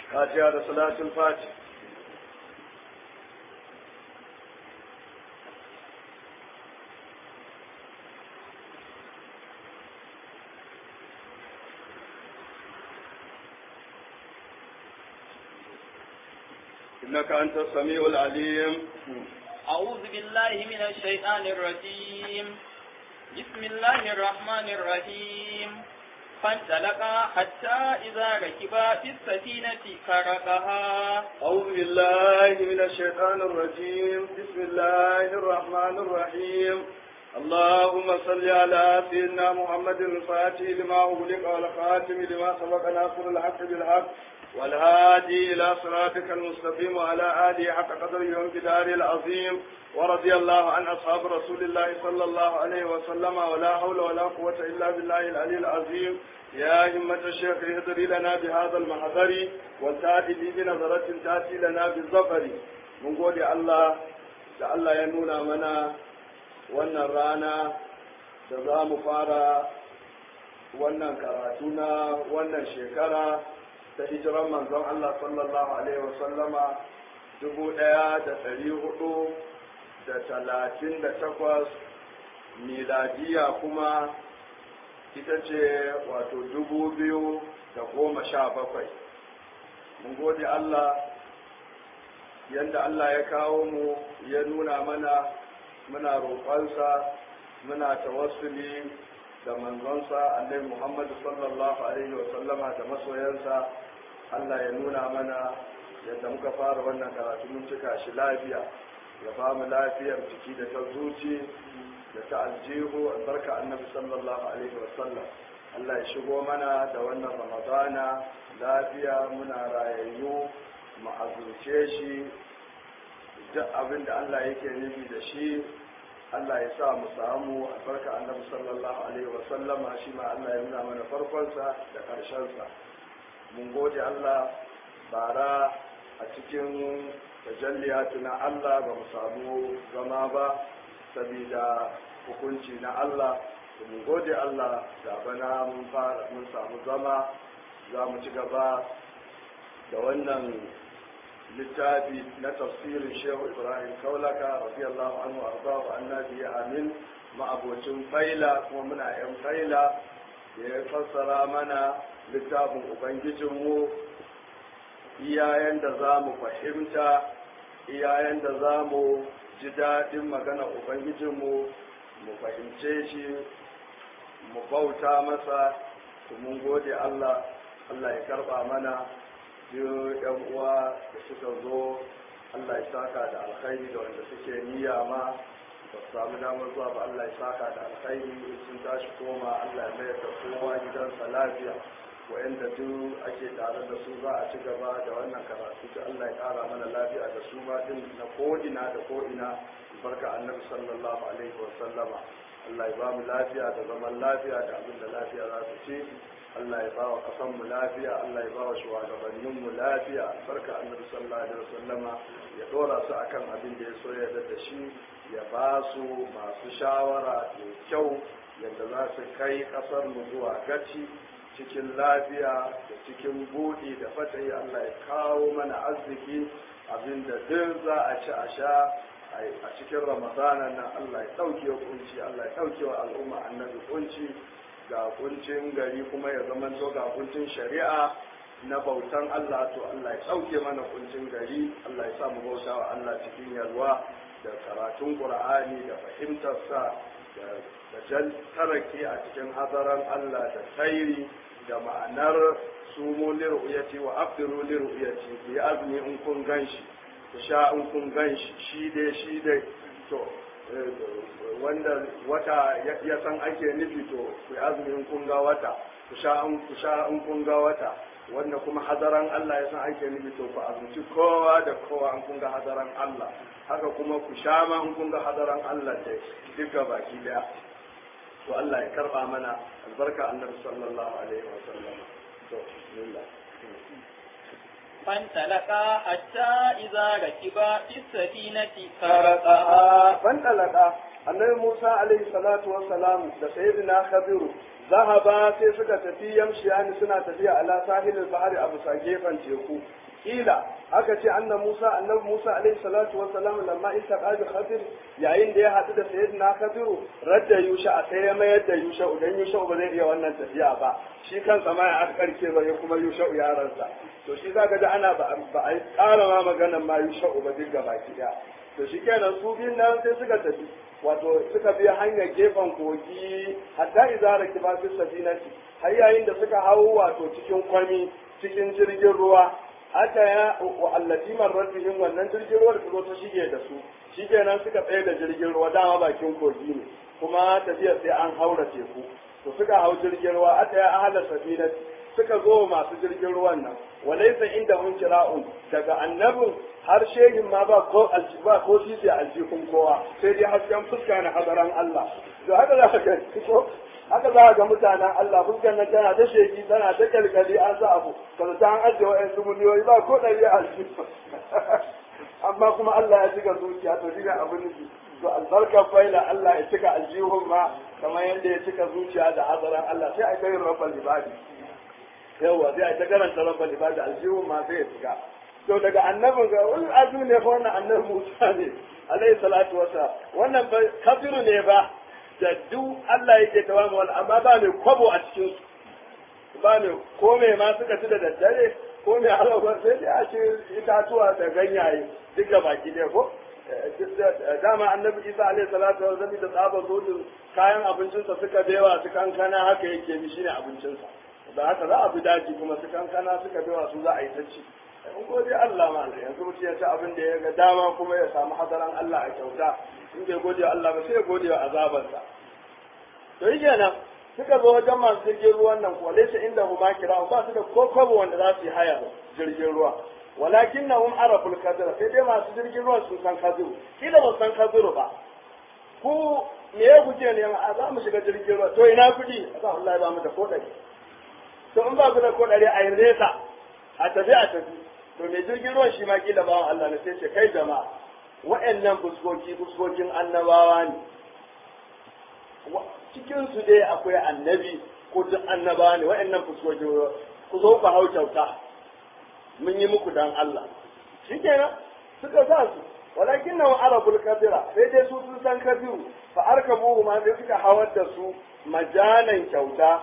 fatiha da salatul fati إنك أنت السميع العليم أعوذ بالله من الشيطان الرجيم بسم الله الرحمن الرحيم فانطلقا حتى إذا ركبا في السفينة خرقها أعوذ بالله من الشيطان الرجيم بسم الله الرحمن الرحيم اللهم صل على سيدنا محمد الفاتح لما أغلق والخاتم لما سبق ناصر الحق بالحق والهادي إلى صراطك المستقيم وعلى آله حق قدره وامتداره العظيم ورضي الله عن أصحاب رسول الله صلى الله عليه وسلم ولا حول ولا قوة إلا بالله العلي العظيم يا همة الشيخ اهدري لنا بهذا المحضر والتأتي لي بنظرة تأتي لنا بالظفر من قول الله da Allah ya nuna mana wannan rana da za mu fara wannan karatu na wannan shekara ta hijiran manzon Allah sallallahu Alaihi wasallama dubu ɗaya da ɗari hudu da talatin da takwas miladiya kuma ita ce wato dubu biyu da goma sha bakwai mun gode Allah yadda Allah ya kawo mu ya nuna mana muna roƙonsa muna tawassuli da manzonsa annabi Muhammad sallallahu alaihi wa sallama da masoyansa Allah ya nuna mana yadda muka fara wannan karatu mun cika shi lafiya ya ba mu lafiyar ciki da ta zuci da ta aljihu albarka annabi sallallahu alaihi wa sallam Allah ya shigo mana da wannan ramadana lafiya muna rayayyu mu azurce shi duk abin da Allah yake nufi da shi Allah ya sa mu samu albarka annabi sallallahu alaihi wa sallama shi ma Allah ya nuna mana farkonsa da ƙarshensa mun gode Allah bara a cikin tajalliyatu na Allah ba mu samu zama ba saboda hukunci na Allah mun gode Allah da bana mun fara mun samu zama za mu ci gaba da wannan littafi na tafsirin shehu ibrahim kaulaka radiyallahu anhu arzahu annabi amin ma'abocin faila kuma muna yan faila da ya fassara mana littafin ubangijinmu iyayen da za mu fahimta iyayen da za mu ji daɗin magana ubangijinmu mu fahimce shi mu bauta masa mun gode allah allah ya karɓa mana biyu yan uwa da suka zo Allah ya saka da alkhairi da wanda suke niyya ma ba su samu damar zuwa ba Allah ya saka da alkhairi sun tashi koma Allah ya mayar da kowa gidansa lafiya wa'anda duk ake tare da su za a ci gaba da wannan karatu da Allah ya kara mana lafiya da su ba din na ko'ina da ko'ina barka annabi sallallahu alaihi wa sallama Allah ya ba mu lafiya da zaman lafiya da abin da lafiya za su ci Allah ya bawa kasan mu lafiya Allah ya bawa shugabannin mu lafiya barka annabi sallallahu alaihi wasallama ya dora su akan abin da ya so ya da shi ya ba su masu shawara mai kyau yadda za su kai kasar mu zuwa gaci cikin lafiya da cikin buɗi da fatahi Allah ya kawo mana arziki abin da duk za a ci a sha a cikin ramadana nan Allah ya ɗauke kunci Allah ya ɗauke wa al'umma annabi kunci ga kuncin gari kuma ya zama to ga kuncin shari'a na bautan Allah to Allah ya ɗauke mana kuncin gari Allah ya sa mu bauta wa Allah cikin yalwa da karatun Qur'ani da fahimtarsa da jan tarake a cikin hadaran Allah da tsairi da ma'anar sumu liru'yati wa abdiru liru'yati ku yi azumi in kun ganshi ku sha in kun ganshi shi dai shi dai to wanda wata ya san ake nufi to ku yi azumin kun ga wata ku sha in ku sha in kun ga wata wanda kuma hadaran Allah ya san ake nufi to ku azumci kowa da kowa in kun ga hadaran Allah haka kuma ku sha ma in kun ga hadaran Allah da duka baki daya to Allah ya karba mana albarka annabi sallallahu alaihi wa sallam to bismillah فانطلقا حتى إذا ركبا في السفينة خرقها fantalaka annabi Musa alaihi salatu wa salam da sayyidina Khadiru zahaba sai suka tafi yamshiyani suna tafiya ala sahilil bahari a bisa gefen teku kila aka ce anna Musa annabi Musa alaihi salatu wassalam lamma iltaqa bi Khadir yayin da ya hadu da sayyidina Khadiru radda Yusha a sai ya mayar da Yusha dan Yusha ba zai iya wannan tafiya ba shi kansa ma ya karke ba ya kuma Yusha yaransa to shi zaka ga ana ba a ƙara ma maganar ma Yusha ba duk gaba ki to shi kenan su biyun nan sai suka tafi wato suka bi hanyar gefen kogi hatta izara kiba fi safinati har yayin da suka hau wato cikin kwami cikin jirgin ruwa haka ya wa allati marrat bihim wannan jirgin ruwa da zo ta shige da su shikenan suka tsaye da jirgin ruwa dama bakin kogi ne kuma tafiya sai an haura teku to suka hau jirgin ruwa aka ya ahla safinati suka zo masu jirgin ruwan nan walaysa inda hun kira'un daga annabin har shehin ma ba ko ba ko sisi aljihun kowa sai dai hasken fuska na hadaran Allah to haka za ka ga ko haka za ga mutanen Allah fuskar nan tana ta sheki tana ta kalkali an sa abu kaza ta an ajiye wa'yan su miliyoyi ba ko ɗari a aljihu amma kuma Allah ya cika zuciya to diga abin nufi to albarkar faila Allah ya cika aljihun ma kamar yadda ya cika zuciya da hadaran Allah sai a kai rabbal ibadi yawa sai a ta karanta rabbal ibadi aljihun ma sai ya cika to daga annabin ga wani azu ne fa wannan annabi Musa ne alayhi salatu wasa wannan ba kafiru ne ba da duk Allah yake tawamu wal amma ba mai kwabo a cikin su ba mai ko mai ma suka ci da daddare ko mai alaƙa sai dai a ce itatuwa da ganyaye duk da baki ne ko dama annabi Isa alayhi salatu wa sallam da tsabar zodin kayan abincinsa suka bewa su kankana haka yake bi shine abincinsa da haka za a bi daji kuma su kankana suka bewa su za a yi ta ci in gode Allah ma yanzu mutum ya ci abin da ya ga dama kuma ya samu hadaran Allah a kyauta in bai gode wa Allah ba sai ya gode wa azabarsa to yi kenan suka zo wajen masu jirgin ruwan nan kuwa laysa inda huma kira ba su da ko kwabo wanda za su yi haya jirgin ruwa walakin na hum araful kadira sai dai masu jirgin ruwan sun san kadiru kila ba san kadiru ba ku me ya guje ne a za mu shiga jirgin ruwa to ina kudi a Allah ya ba mu da kodari to in ba ku da kodari a yi nesa a tafi a tafi to mai jirgin ruwan shi ma kila bawan Allah ne sai ce kai jama'a wa'annan fuskoki fuskokin annabawa ne cikin su dai akwai annabi ko duk annabawa ne wa'annan fuskoki ku zo ku hau kyauta mun yi muku dan Allah shikenan suka sa su walakin nan arabul kabira sai dai su sun san kabiru fa arkabuhu ma sai suka hawar da su majanan kyauta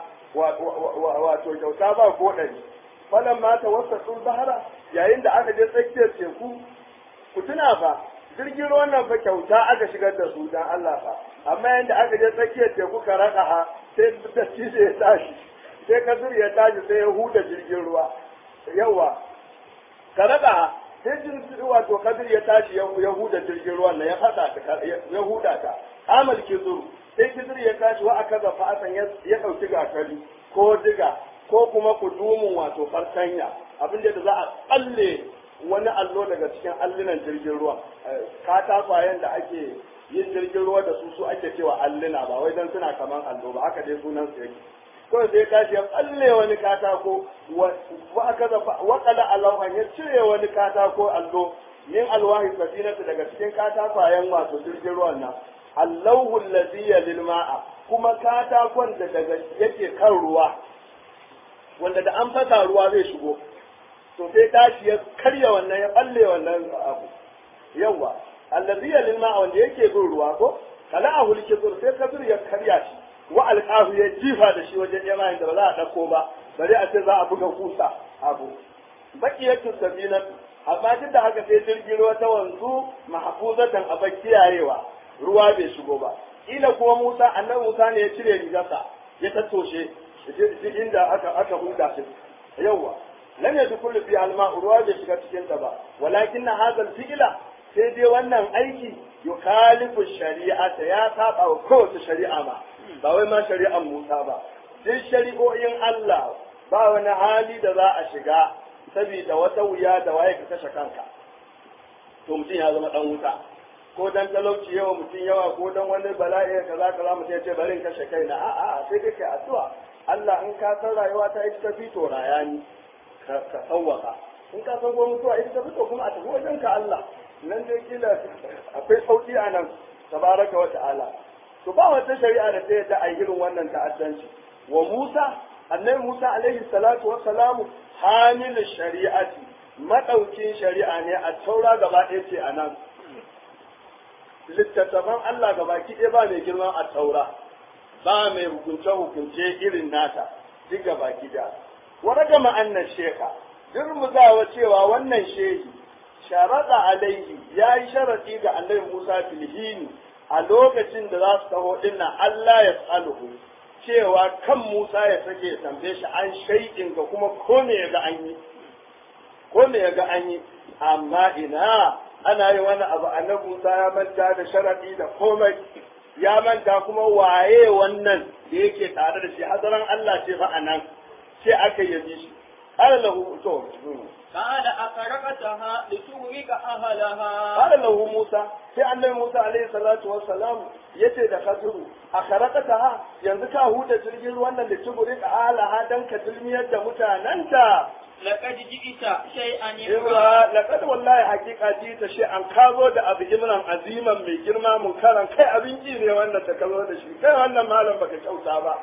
wato kyauta ba ko ɗari falan ma ta wasa bahara yayin da aka je tsakiyar teku ku tuna fa jirgin ruwan nan fa kyauta aka shigar da su dan Allah fa amma yayin da aka je tsakiyar teku ka raka ha sai da shi ya tashi sai kasir ya tashi sai ya huda jirgin ruwa yawa ka raka ha sai jirgin wato kadir ya tashi ya huda jirgin ruwan nan ya fada ta ya huda ta amal kizur sai kizir ya tashi wa aka zafa asan ya dauki gakari ko diga ko kuma kudumin wato fartanya abin da za a tsalle wani allo daga cikin allunan jirgin ruwa katakwayen da ake yin jirgin ruwa da su su ake cewa alluna ba wai dan suna kaman allo ba haka dai sunan su yake kawai sai kashi ya tsalle wani katako wa aka zafa wa qala alawhan ya cire wani katako allo min alwahi safinatu daga cikin katakwayen wato jirgin ruwan nan allahu allazi lil ma'a kuma katakon da daga yake kan ruwa wanda da an fasa ruwa zai shigo to sai tashi ya karya wannan ya balle wannan abu yawa allazi lil ma'a wanda yake bin ruwa ko kala a hulke zur sai kabir ya karya shi wa alqahu ya jifa da shi wajen yamayin da ba za a dauko ba bari a ce za a buga kusa abu bakiyatu sabina amma duk da haka sai jirgin ruwa ta wanzu mahfuzatan a kiyayewa ruwa bai shigo ba ila kuma Musa annabi Musa ne ya cire rigarsa ya tattoshe duk inda aka aka huda shi yawa lam yadkhulu fi alma ruwa bai shiga cikin ta ba walakin hadha alfi'la sai dai wannan aiki yukhalifu shari'ata ya saba wa kowace shari'a ma ba wai ma shari'an Musa ba duk shari'o'in Allah ba wani hali da za a shiga saboda wata wuya da waye ka kashe kanka to mutum ya zama dan wuta ko dan talauci yawa mutum yawa ko dan wani bala'i kaza kaza mutum ya ce bari in kashe kaina a'a sai kake addu'a Allah in ka san rayuwa ta ita tafi to raya ni ka tsawaka in ka san ko mutuwa ita tafi to kuma a tafi wajen ka Allah nan dai kila akwai sauki a nan tabaraka wa ta'ala to ba wata shari'a da ta yadda a irin wannan ta'addanci wa Musa annabi Musa alaihi salatu wa salamu hamil shari'ati madaukin shari'a ne a taura gaba ɗaya ce a nan littattafan Allah gaba ɗaya ba mai girman a taura ba mai hukunce hukunce irin nata duk gaba ɗaya waraga ma'annan sheka durmuzawa cewa wannan shehi sharaɗa alaihi ya yi sharaɗi ga annabi Musa filhini a lokacin da za su taho dinnan Allah ya tsaluhu cewa kan Musa ya sake ya tambaye shi an shaiɗin ga kuma ko me ya ga an yi ko me ya ga an yi amma ina ana yi wani abu annabi Musa ya manta da sharaɗi da komai ya manta kuma waye wannan da yake tare da shi hadaran Allah ce fa anan sai aka yabi shi قال له تو قال أخرقتها لتغرق أهلها قال له موسى sai annabi Musa alaihi salatu wassalam yace da Khadiru a kharakataha yanzu ka huda jirgin ruwan nan da tuburi ka alaha dan ka dulmiyar da mutananta لقد جئت شيئا Ibra إمرا laqad wallahi haqiqa ji ta shi an kazo da abu imran aziman mai girma mun karan kai abin ji ne wannan ta kazo da shi kai wannan malam baka kyauta ba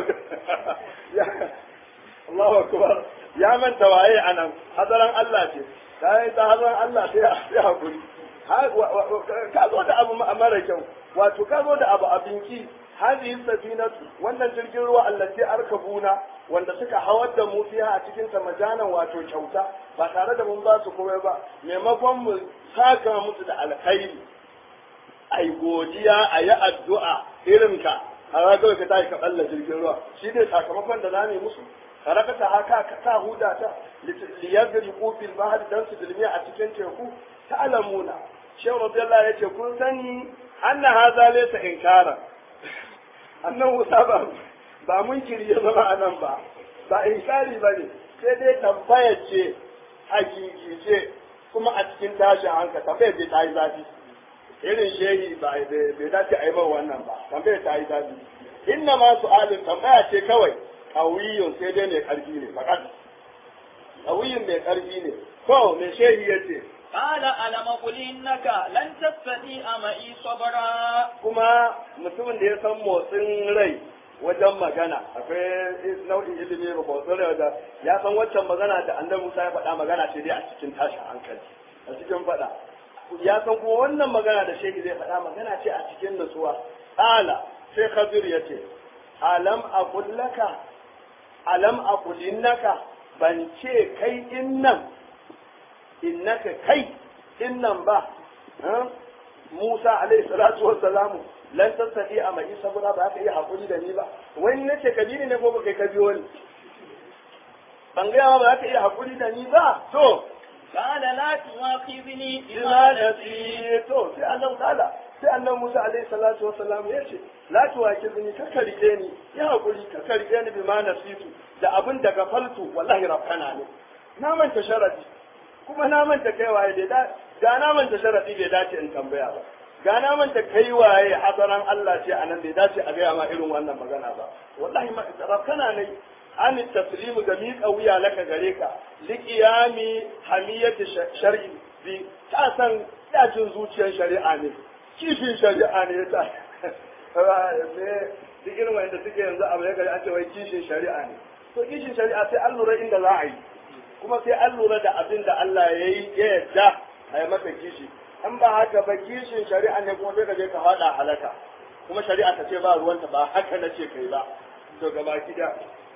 Allahu akbar ya manta waye anan hadaran Allah ce kai ta hadaran Allah sai ya hakuri ka zo da abu mara kyau wato ka zo da abu abinki hadhihi safinatu wannan jirgin ruwa allati arkabuna wanda suka hawar da mu fiha a cikin ta majanan wato kyauta ba tare da mun ba su komai ba maimakon mu saka musu da alkhairi ai godiya a yi addu'a irin ka a ragar ka tashi ka balla jirgin ruwa shi ne sakamakon da za mu yi musu karakata haka ka sa huda ta liyadri fil bahri dan su dilmi a cikin teku ta'lamuna shehu radiyallahu yace kun sani anna hadha laysa inkara annan Musa ba ba mun ya zama anan ba ba inkari bane sai dai tambaya ce hakiki ce kuma a cikin tashin hankali tambaya ce ta yi zafi irin shehi ba bai dace a yi ba wannan ba tambaya ta yi zafi inna ma su'alin tambaya ce kawai kawiyun sai dai mai karfi ne fakat kawiyun mai karfi ne ko mai shehi ya ce قال ألم قل إنك لن تستطيع معي صبرا kuma mutumin da ya san motsin rai wajen magana akwai nau'in ilimi ba motsin rai da ya san waccan magana da annabi Musa ya faɗa magana ce dai a cikin tashin hankali a cikin faɗa ya san kuma wannan magana da shehi zai faɗa magana ce a cikin nutsuwa ala sai Khadir ya ce alam aqul laka alam aqul innaka ban ce kai innan innaka kai innan ba Musa alaihi salatu wa salamu lan tasadi a mai saboda ba ka iya hakuri da ni ba wani nace ka ne ko ba kai ka biyo ni ban ga ba ka iya hakuri da ni ba to قال لا تواخذني ina بما da نسيت to sai annabi kala sai annabi Musa alaihi salatu wa salam ya ce la tuwakizuni ka karike ni ya hakuri ka karike ni bi ma nasitu da abin da gafaltu wallahi rabbana ne na manta sharadi kuma na manta kai waye da ga na manta sharadi bai dace in tambaya ba ga na manta kai waye hasaran Allah ce anan bai dace a gaya ma irin wannan magana ba wallahi ma rabbana ne an taslimu ga miƙa wuya laka gare ka liqiyami hamiyati shar'i bi ta san dajin zuciyar shari'a ne kishin shari'a ne ta me duk irin wanda suke yanzu abu ya gari an ce wai kishin shari'a ne to kishin shari'a sai an lura inda za a yi kuma sai an lura da abin da Allah ya yi ya yarda a yi masa kishi an ba haka ba kishin shari'a ne kuma sai ka je ka faɗa halaka kuma shari'a ta ce ba ruwanta ba haka na ce kai ba to gaba da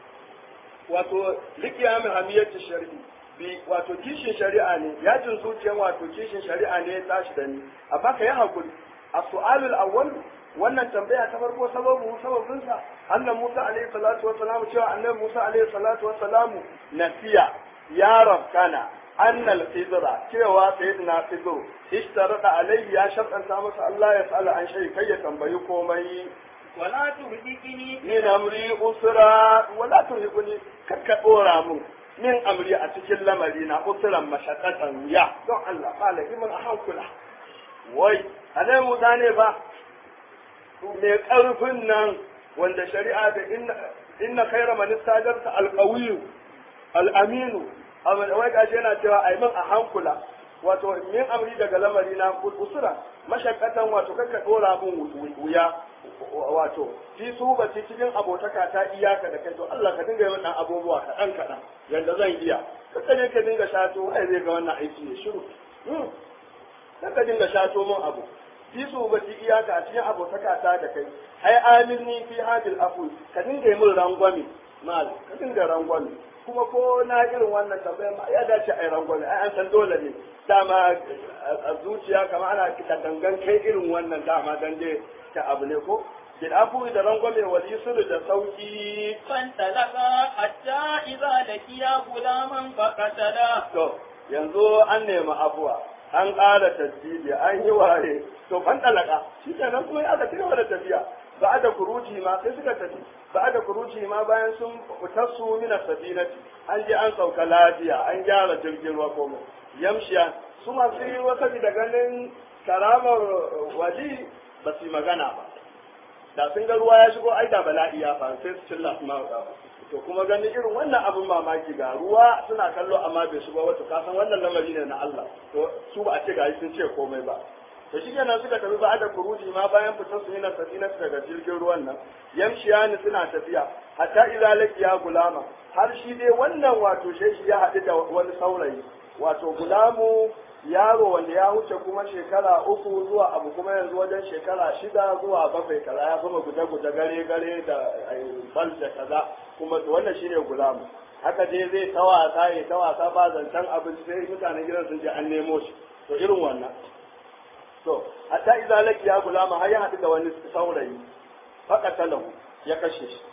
wato likiyamin hamiyyar shari'i bi wato kishin shari'a ne yajin zuciyan wato kishin shari'a ne ya tashi da ni amma ka yi hakuri a su'alul awwal wannan tambaya ta farko sababu sababin sa annabi Musa alaihi salatu wassalamu cewa annabi Musa alaihi salatu wassalamu nasiya ya rabkana annal khidra cewa sayyidina khidr ishtarada alaihi ya shartanta masa Allah ya sala an shay kai ya tambayi komai ولا تهلكني min amri usra wala turhibuni kakka dora mun min amri a cikin lamari na usran mashaqqatan ya don Allah malaki mun a hankula wai anai Musa ne ba mai karfin nan wanda shari'a da inna inna khayra man istajarta alqawiyyu al-aminu amma wai gashi yana cewa ai min a hankula wato min amri daga lamari na usura mashakkatan wato kakka dora mun wuya wato fi subati cikin abotaka ta iyaka da kai to Allah ka dinga yin dan abubuwa kaɗan kaɗan yanda zan iya kakka ne ka dinga shato ai zai ga wannan aiki ne shiru kakka dinga shato mun abu fi subati iyaka a cikin abotaka ta da kai ai amilni fi hadil afu ka dinga yi min rangwame mal ka dinga rangwame kuma ko na irin wannan tambaya ma ya dace a yi rangwame ai an san dole ne dama a zuciya kamar ana kita dangan kai irin wannan dama dan dai ta abu ne ko bil afu da rangwame wal yusr da sauki فانطلقا حتى إذا لقيا غلاما فقتلا to yanzu an nemi afuwa an ƙara tasbihi an yi ware to fan talaka shi kenan kuma aka ci gaba da tafiya ba da kuruji ma sai suka tafi ba da kuruji ma bayan sun fita su mina safinati an je an sauka lafiya an gyara jirgin ruwa komai yamshiya su masu yi wasa da ganin karamar wali ba su yi magana ba da sun ga ruwa ya shigo ai da bala'i ya faru sai su cilla su ma to kuma ganin irin wannan abin mamaki ga ruwa suna kallo amma bai shigo ba to ka san wannan lamari ne na Allah to su ba a ce ga sun ce komai ba to shi kenan suka tafi ba da kuruji ma bayan fitar su yana safina daga jirgin ruwan nan yamshiya ni suna tafiya hatta idza laqiya gulama har shi dai wannan wato shi ya haɗu da wani saurayi wato gulamu yaro wanda ya wuce kuma shekara uku zuwa abu kuma yanzu wajen shekara shida zuwa bakwai kaza ya kuma guje-guje gare-gare da bal da kaza kuma wannan shine gulamu haka dai zai ta wasa ya ta wasa ba zancen abinci sai mutanen gidan sun je an nemo shi to irin wannan to hatta idza laki ya gulama har ya haɗu da wani saurayi faqatalahu ya kashe shi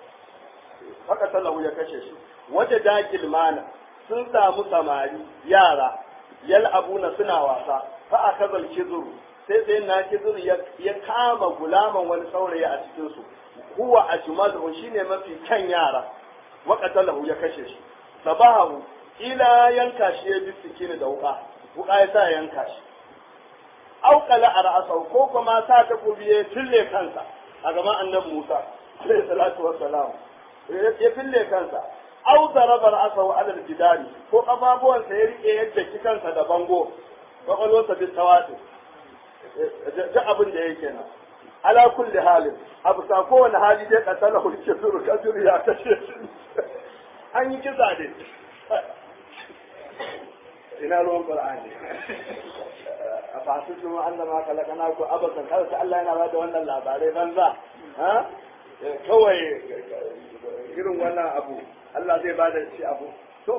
faqatalahu ya kashe shi waje dakil mana sun samu samari yara yal'abuna suna wasa fa akazal kizuru sai sai na kizuru ya kama gulaman wani saurayi a cikin su huwa ajmalu shine mafi kyan yara wa qatalahu ya kashe shi sabahu ila yanka shi ya bisikini da wuka wuka ya sa yanka shi auqala a ra'asau ko kuma sa ta kubiye fille kansa a gaban annabi Musa alaihi salatu wassalam ya fille kansa au daraba ra'asahu ala al-jidari ko kafafuwansa ya rike yadda ki kansa da bango kwakwalwarsa bi tawati da abin da yake nan ala kulli halin abu sa kowane hali dai katala hulke suru kajuru ya kashe shi an yi kisa ne ina ruwan qur'ani a fasu su annama kalakana ku abakan kada ta Allah yana bada wannan labarai banza ha kawai irin wannan abu Allah zai bada shi abu to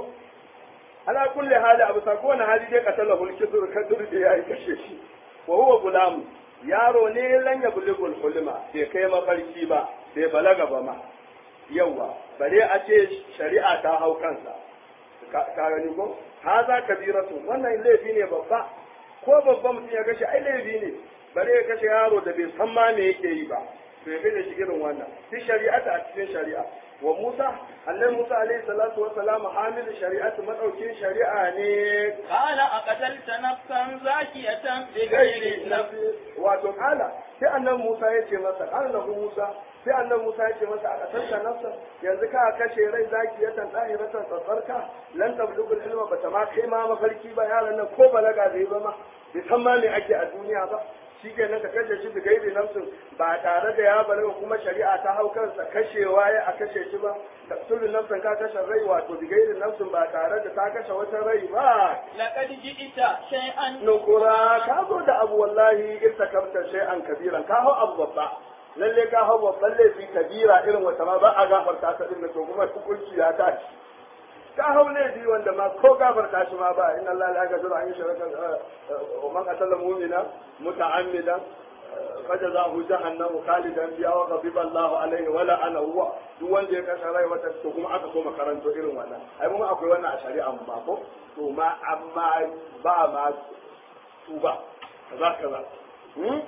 ala kulli hali abu sa kowane hali dai katala hulki zur kadur da yayi kashe shi wa huwa gulam yaro ne lan ya buligul hulma bai kai mafarki ba bai balaga ba ma yawa bare a ce shari'a ta hau kansa ka gani ko haza kabiratu wannan laifi ne babba ko babban mutum ya kashe ai laifi ne bare ya kashe yaro da bai san ma me yake yi ba to ya kashe shi irin wannan fi shari'ata a cikin shari'a wa Musa annabi Musa alaihi salatu wa salam hamil shari'atu madaukin shari'a ne قال أقتلت نفسا زاكية gairi بغير نفس nafi wato kala sai annabi Musa ya ce masa kala lahu Musa sai annabi Musa ya ce masa a kasanta nafsa yanzu ka kashe rai zaki ya tan dahiratan tsatsarka lan tablugul ilma bata ma kai ma mafarki ba yaran nan ko balaga bai ba ma bai san ma me ake a duniya ba shi ke nan ka kashe shi da gairi nafsin ba tare da ya balaga kuma shari'a ta hau kansa kashewa ya a kashe shi ba taqtulu nafsan ka kashe rai wato da gairi nafsin ba tare da ta kashe wata rai ba لقد جئت شيئا nukura ka zo da abu wallahi irtakabta shay'an kabiran ka hau abu babba lalle ka hau babban laifi kabira irin wata ma ba a gafarta ta din to kuma hukunci ya tashi ka hau laifi wanda ma ko gafarta shi ma ba inna allaha la yaghfiru an yushraka wa man qatala mu'mina muta'ammidan fajazahu jahannamu khalidan fiha wa ghadiba Allahu alaihi wa la'ana huwa duk wanda ya kashe rai wata to kuma aka so makaranto irin wannan ai mun akwai wannan a shari'a mu ba ko to ma amma ba ma tuba kaza kaza hmm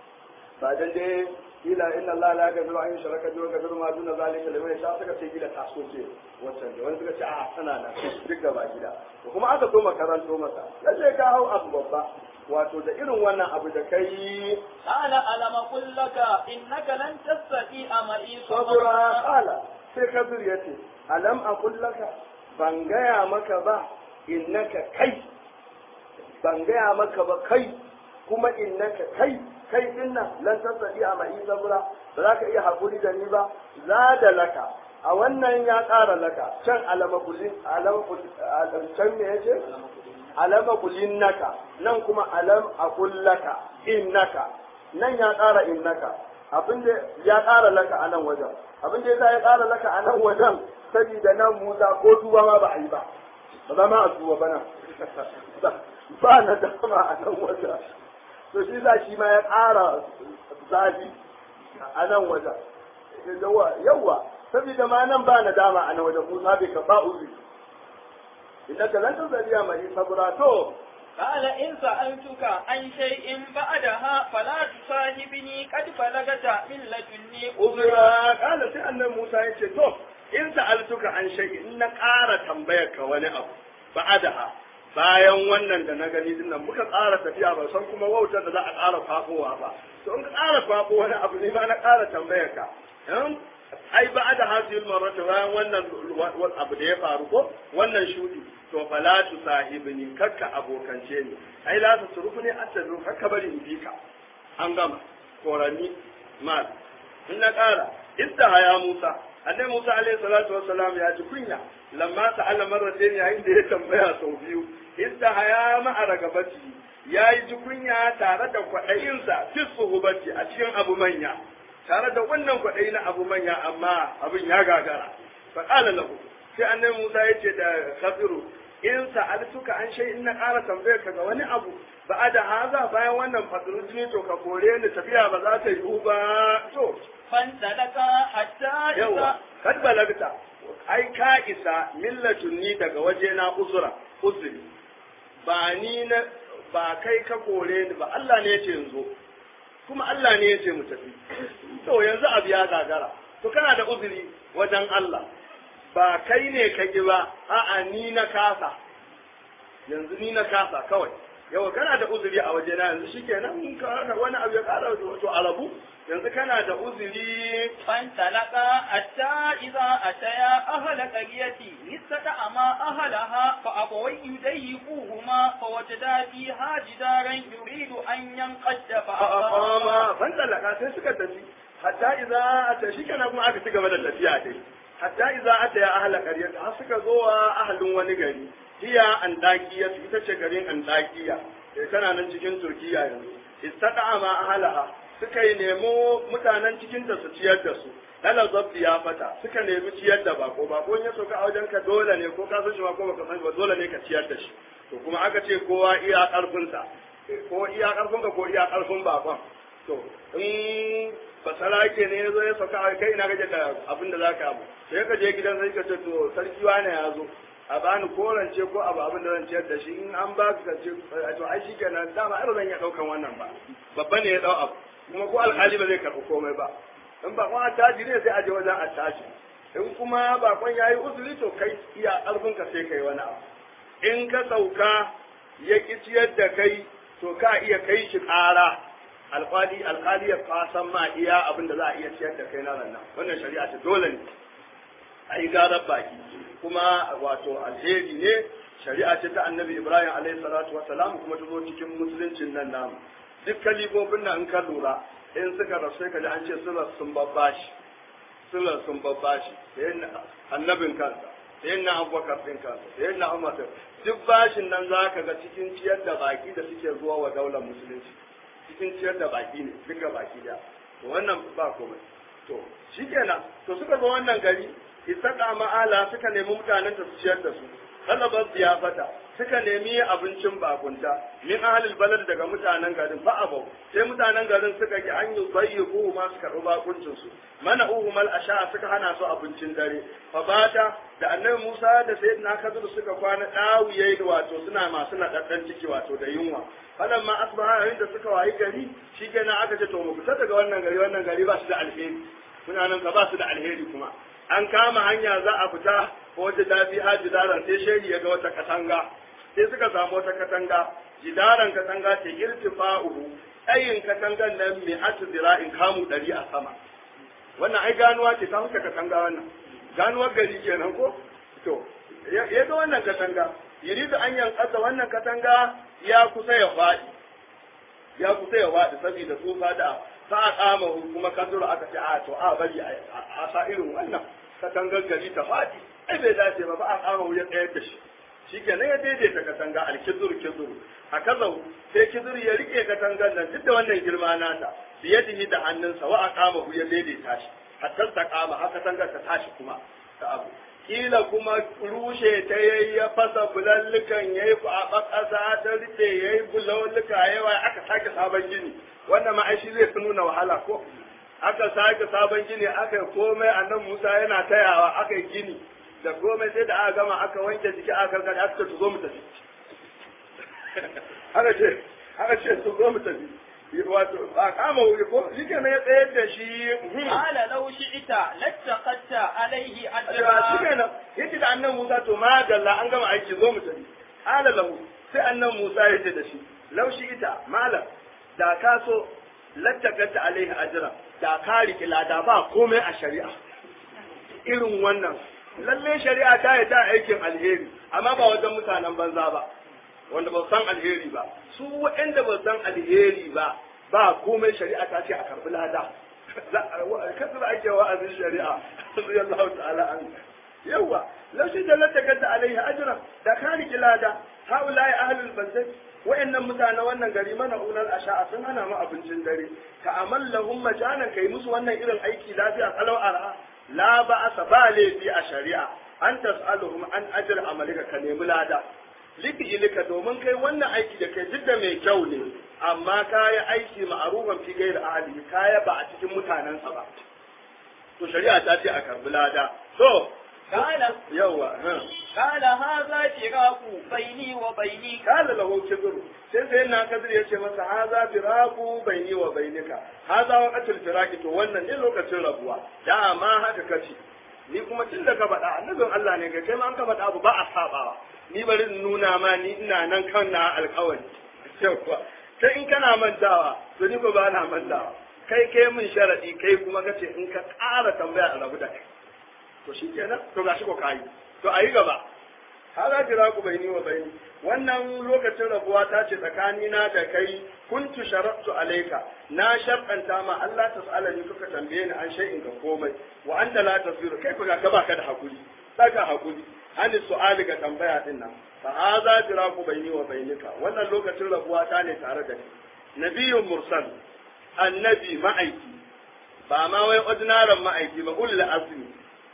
ba dan dai ila inna Allah la yaghfiru an yushraka bihi wa yaghfiru ma duna zalika liman yasha suka ce gida taso ce wancan da wani suka ce a tana nan duk gaba gida to kuma aka so makaranto masa lalle ka hau abu babba wato da irin wannan abu da kai قال ألم أقل لك إنك لن تستطيع معي sabura صبرا kala sai kabir ya ce alam a kullaka ban gaya maka ba innaka kai ban gaya maka ba kai kuma innaka kai kai din nan lan tasadi a mai sabura ba za ka iya haƙuri da ni ba za da laka a wannan ya ƙara laka can alama kulin alama kulin can me yace alama kulin naka nan kuma alam aqul laka innaka nan ya ƙara innaka abin da ya ƙara laka a nan wajen abin da ya ƙara laka a nan wajen saboda nan Musa ko tuba ma ba a yi ba ba za ma a tuba ba nan ba na dama a nan wajen to shi za shi ma ya ƙara zafi a nan wajen yawa saboda ma nan ba na dama a nan wajen Musa bai ka ba uzi innaka lan tazaliya mai sabra to قال إن سألتك عن شيء بعدها فلا تصاحبني قد بلغت من لدني uzura kala sai annabi Musa ya ce to in sa'altuka an shay in na ƙara tambayar ka wani abu ba'adaha bayan wannan da na gani din nan muka ƙara tafiya ba san kuma wautar da za a ƙara fafowa ba to in ka ƙara fafo wani abu ne ma na ƙara tambayar ka ai ba'ada hasil marrata bayan wannan abu da ya faru ko wannan shudi to fala tu sahibni kakka abokance ni ai la ta surufu ne attazu kakka bari in bi ka an gama korani mal in na ƙara istaha ya Musa annabi Musa alaihi salatu wassalam ya ji kunya lamma sa'ala marratayn yayin da ya tambaya sau biyu istaha ya ma'a ragabati ya yi ji kunya tare da kwaɗayinsa fi suhubati a cikin abu manya tare da wannan kwaɗayi na abu manya amma abin ya gagara fa qala lahu sai annabi Musa ya ce da Khadiru in sa'altuka an shay in na ƙara tambayar ka ga wani abu ba da haza bayan wannan fadrujini to ka kore ni tafiya ba za ta yiwu ba to فانطلقا حتى yawa إذا kad balagta ai ka isa millatun ni daga waje na uzura uzuri ba ni na ba kai ka kore ni ba Allah ne yace yanzu kuma Allah ne yace mu tafi to yanzu abu ya gagara to kana da uzuri wajen Allah ba kai ne ka ki ba a'a ni na kasa yanzu ni na kasa kawai yawa kana da uzuri a waje na yanzu shikenan in ka wani abu ya kara to alabu yanzu kana da uzuri فانطلقا حتى إذا أتيا أهل قرية استطعما أهلها فأبوا يضيفوهما فوجدا فيها جدارا يريد أن ينقض فأقاما fa'aqama fan talaka sai suka tafi hatta idza ata shi kana kuma aka ci gaba da tafiya dai hatta idza ata ya ahla qaryat har suka zo wa ahlin wani gari hiya andakiya ita ce garin andakiya sai tana nan cikin turkiya yanzu istaqama ahlaha suka yi nemo mutanen cikin ta su ciyar da su dala zabbi ya fata suka nemi ciyar da bako bako in ya soka a wajen ka dole ne ko ka san shi ba ko baka san shi ba dole ne ka ciyar da shi to kuma aka ce kowa iya karfinsa ko iya karfin ka ko iya karfin bakon to in basara ke ne ya zo ya sauka a kai ina gaje da abin da za ka abu sai ka je gidan sai ka ce to sarki wane ya zo a bani korance ko abu abin da zan ciyar da shi in an ba ka ce to ai shi kenan dama ai ba zan iya daukan wannan ba babba ne ya dau abu kuma ko alkali ba zai karɓi komai ba in bakon attaji ne sai a je wajen attaji in kuma bakon ya yi uzuri to kai iya karfin ka sai kai wani abu in ka sauka ya ƙi ciyar da kai to ka iya kai shi ƙara alƙali alƙali ya fasan ma iya abin da za a iya ciyar da kai na nan wannan shari'a ce dole ne a yi garar baki kuma wato alheri ne shari'a ce ta annabi ibrahim alaihi salatu wassalam kuma ta zo cikin musuluncin nan namu duk kalibobin nan in ka lura in suka rasu ka ji an ce sular sun babbashi sular sun babbashi annabin kansa sai na abubakar ɗin kansa sai na umar duk bashin nan za ka ga cikin ciyar da baki da suke zuwa wa daular musulunci cikin ciyar da baki ne duka baki da to wannan ba komai to shikenan to suka zo wannan gari isaka ma'ala suka nemi mutanen da su ciyar da su talabar ziyafata suka nemi abincin bakunta min ahlul balad daga mutanen garin fa abau sai mutanen garin suka ki an yi bayyiku ma su karɓi bakuncin su mana uhumal asha suka hana su abincin dare fa bata da annabi Musa da sayyidina Khidr suka kwana dawiye wato suna masu nadaddan ciki wato da yunwa falan ma asbaha yayin da suka wayi gari shikenan aka ce to mu fita daga wannan gari wannan gari ba su da alheri suna nan ka ba su da alheri kuma an kama hanya za a fita ko wajen dafi ha jidaran sai shehi ya ga wata katanga sai suka samu wata katanga jidaran katanga ce irtifa'uhu tsayin katangan nan mai hatu zira'in kamu ɗari a sama wannan ai ganuwa ce ta huka katanga wannan ganuwar gari kenan ko to ya ga wannan katanga yuridu an yankasa wannan katanga ya kusa ya faɗi ya kusa ya faɗi saboda tsufa da sa a kama kuma kaduru aka ce a to a bari a sa irin wannan katangar gari ta faɗi ai bai dace ba ba a kama wuya tsayar da shi shikenan ya daidaita katanga alkizur kizur a kazau sai kizur ya rike katangar nan duk da wannan girma nata biyadihi da hannunsa wa a kama wuya daidaita shi hatta ta kama haka katangar ta tashi kuma ta abu kila kuma rushe ta yayi ya fasa bulallukan yayi kwaɓa ƙasa ta rufe yayi bulalluka yawa aka sake sabon gini wannan ma shi zai fi nuna wahala ko aka sake sabon gini aka yi komai annan Musa yana tayawa aka yi gini da komai sai da aka gama aka wanke jiki aka karkata aka ce zo mu tafi aka ce aka ce su zo mu tafi wato ba kama wuri ko shi kenan ya tsayar da shi qala law shi'ta lattaqatta alayhi ba shi ajra kenan yace da annan Musa to ma dalla an gama aiki zo mu tafi ala lahu sai annan Musa ya ce da shi laushi ita malam da ka so lattakata alaihi ajra da ka riki lada ba komai a shari'a irin wannan lalle shari'a ta yi ta aikin alheri amma ba wajen mutanen banza ba wanda ba san alheri ba su waɗanda ba san alheri ba ba komai shari'a ta ce a karbi lada kasar ake wa'azin shari'a radiyallahu ta'ala an yawa laushi da lattakata alaihi ajra da ka riki lada haula'i ahlul baldat wa'annan mutane wannan gari mana unar asha'a sun hana mu abincin dare ka amallahum majanan kai musu wannan irin aiki lafiya kalau ara la ba'asa ba laifi a shari'a an tas'aluhum an ajr amalika ka nemi lada liki ilika domin kai wannan aiki da kai duk da mai kyau ne amma kaya aiki ma'arufan fi gairi ahli kaya ba a cikin mutanensa ba to shari'a ta ce a karbi lada to قال yawa قال هذا فراق بيني وبينك kala lahu kibru sai sai na kadir yace masa haza firaku baini wa bainika haza waqatul firaki to wannan ne lokacin rabuwa da ma haka kace ni kuma tun da ka faɗa annabin Allah ne ga kai ma an ka faɗa abu ba a sabawa ni bari in nuna ma ni ina nan kan na alƙawari yawa sai in kana mantawa to ni ko ba na mantawa kai kai min sharadi kai kuma kace in ka ƙara tambaya a rabu da kai to shikenan to gashi ko kai to ayi gaba hada firaku baini wa baini wannan lokacin rabuwa ta ce tsakani na da kai kuntu sharatu alaika na sharɗanta ma Allah ta sa'ala ni kuka tambaye ni an shay'in ga komai wa anta la tasiru kai ku ga baka da hakuri saka hakuri an su'ali ga tambaya din nan fa hada firaku baini wa bainika wannan lokacin rabuwa ta ne tare da kai nabiyyun mursal annabi ma'aiki ba ma wai ordinary ma'aiki ba ulul azmi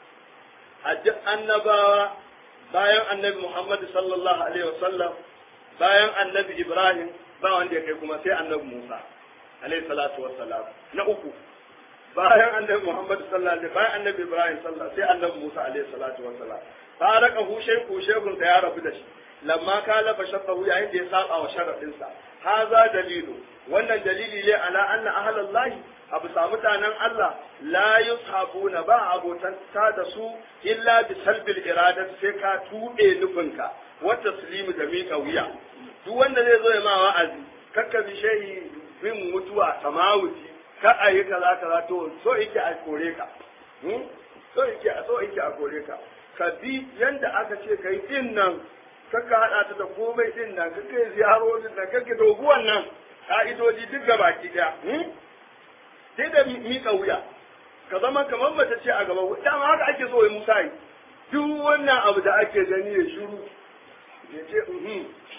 a duk annabawa bayan annabi Muhammad sallallahu alaihi wasallam bayan annabi Ibrahim ba wanda ya kai kuma sai annabi Musa alaihi salatu wassalam na uku bayan annabi Muhammad sallallahu alaihi bayan annabi Ibrahim sallallahu sai annabi Musa alaihi salatu wassalam faraka hu shayku shaykun da ya rabu da shi lamma kala fa shaqahu yayin da ya saba wa sharadin sa haza dalilu wannan dalili ne ala anna ahlallahi abu sa mutanen Allah la yushabuna ba abotan ta da su illa bi salbil iradat sai ka tuɗe nufinka wa taslimu da miƙa wuya duk wanda zai zo ya ma wa'azi kakka bi shehi bin mutuwa samawuti ka a yi kaza kaza to so yake a kore ka hmm? so yake so yake a kore ka ka bi yanda aka ce kai din nan kakka hada ta da komai din nan kakka yi ziyarorin nan kakka doguwan nan ka'idoji duk gabaki daya hmm? sai da miƙa wuya ka zama kamar mace ce a gaba dama haka ake so ya musa yi duk wannan abu da ake gani ya shiru ya ce uhum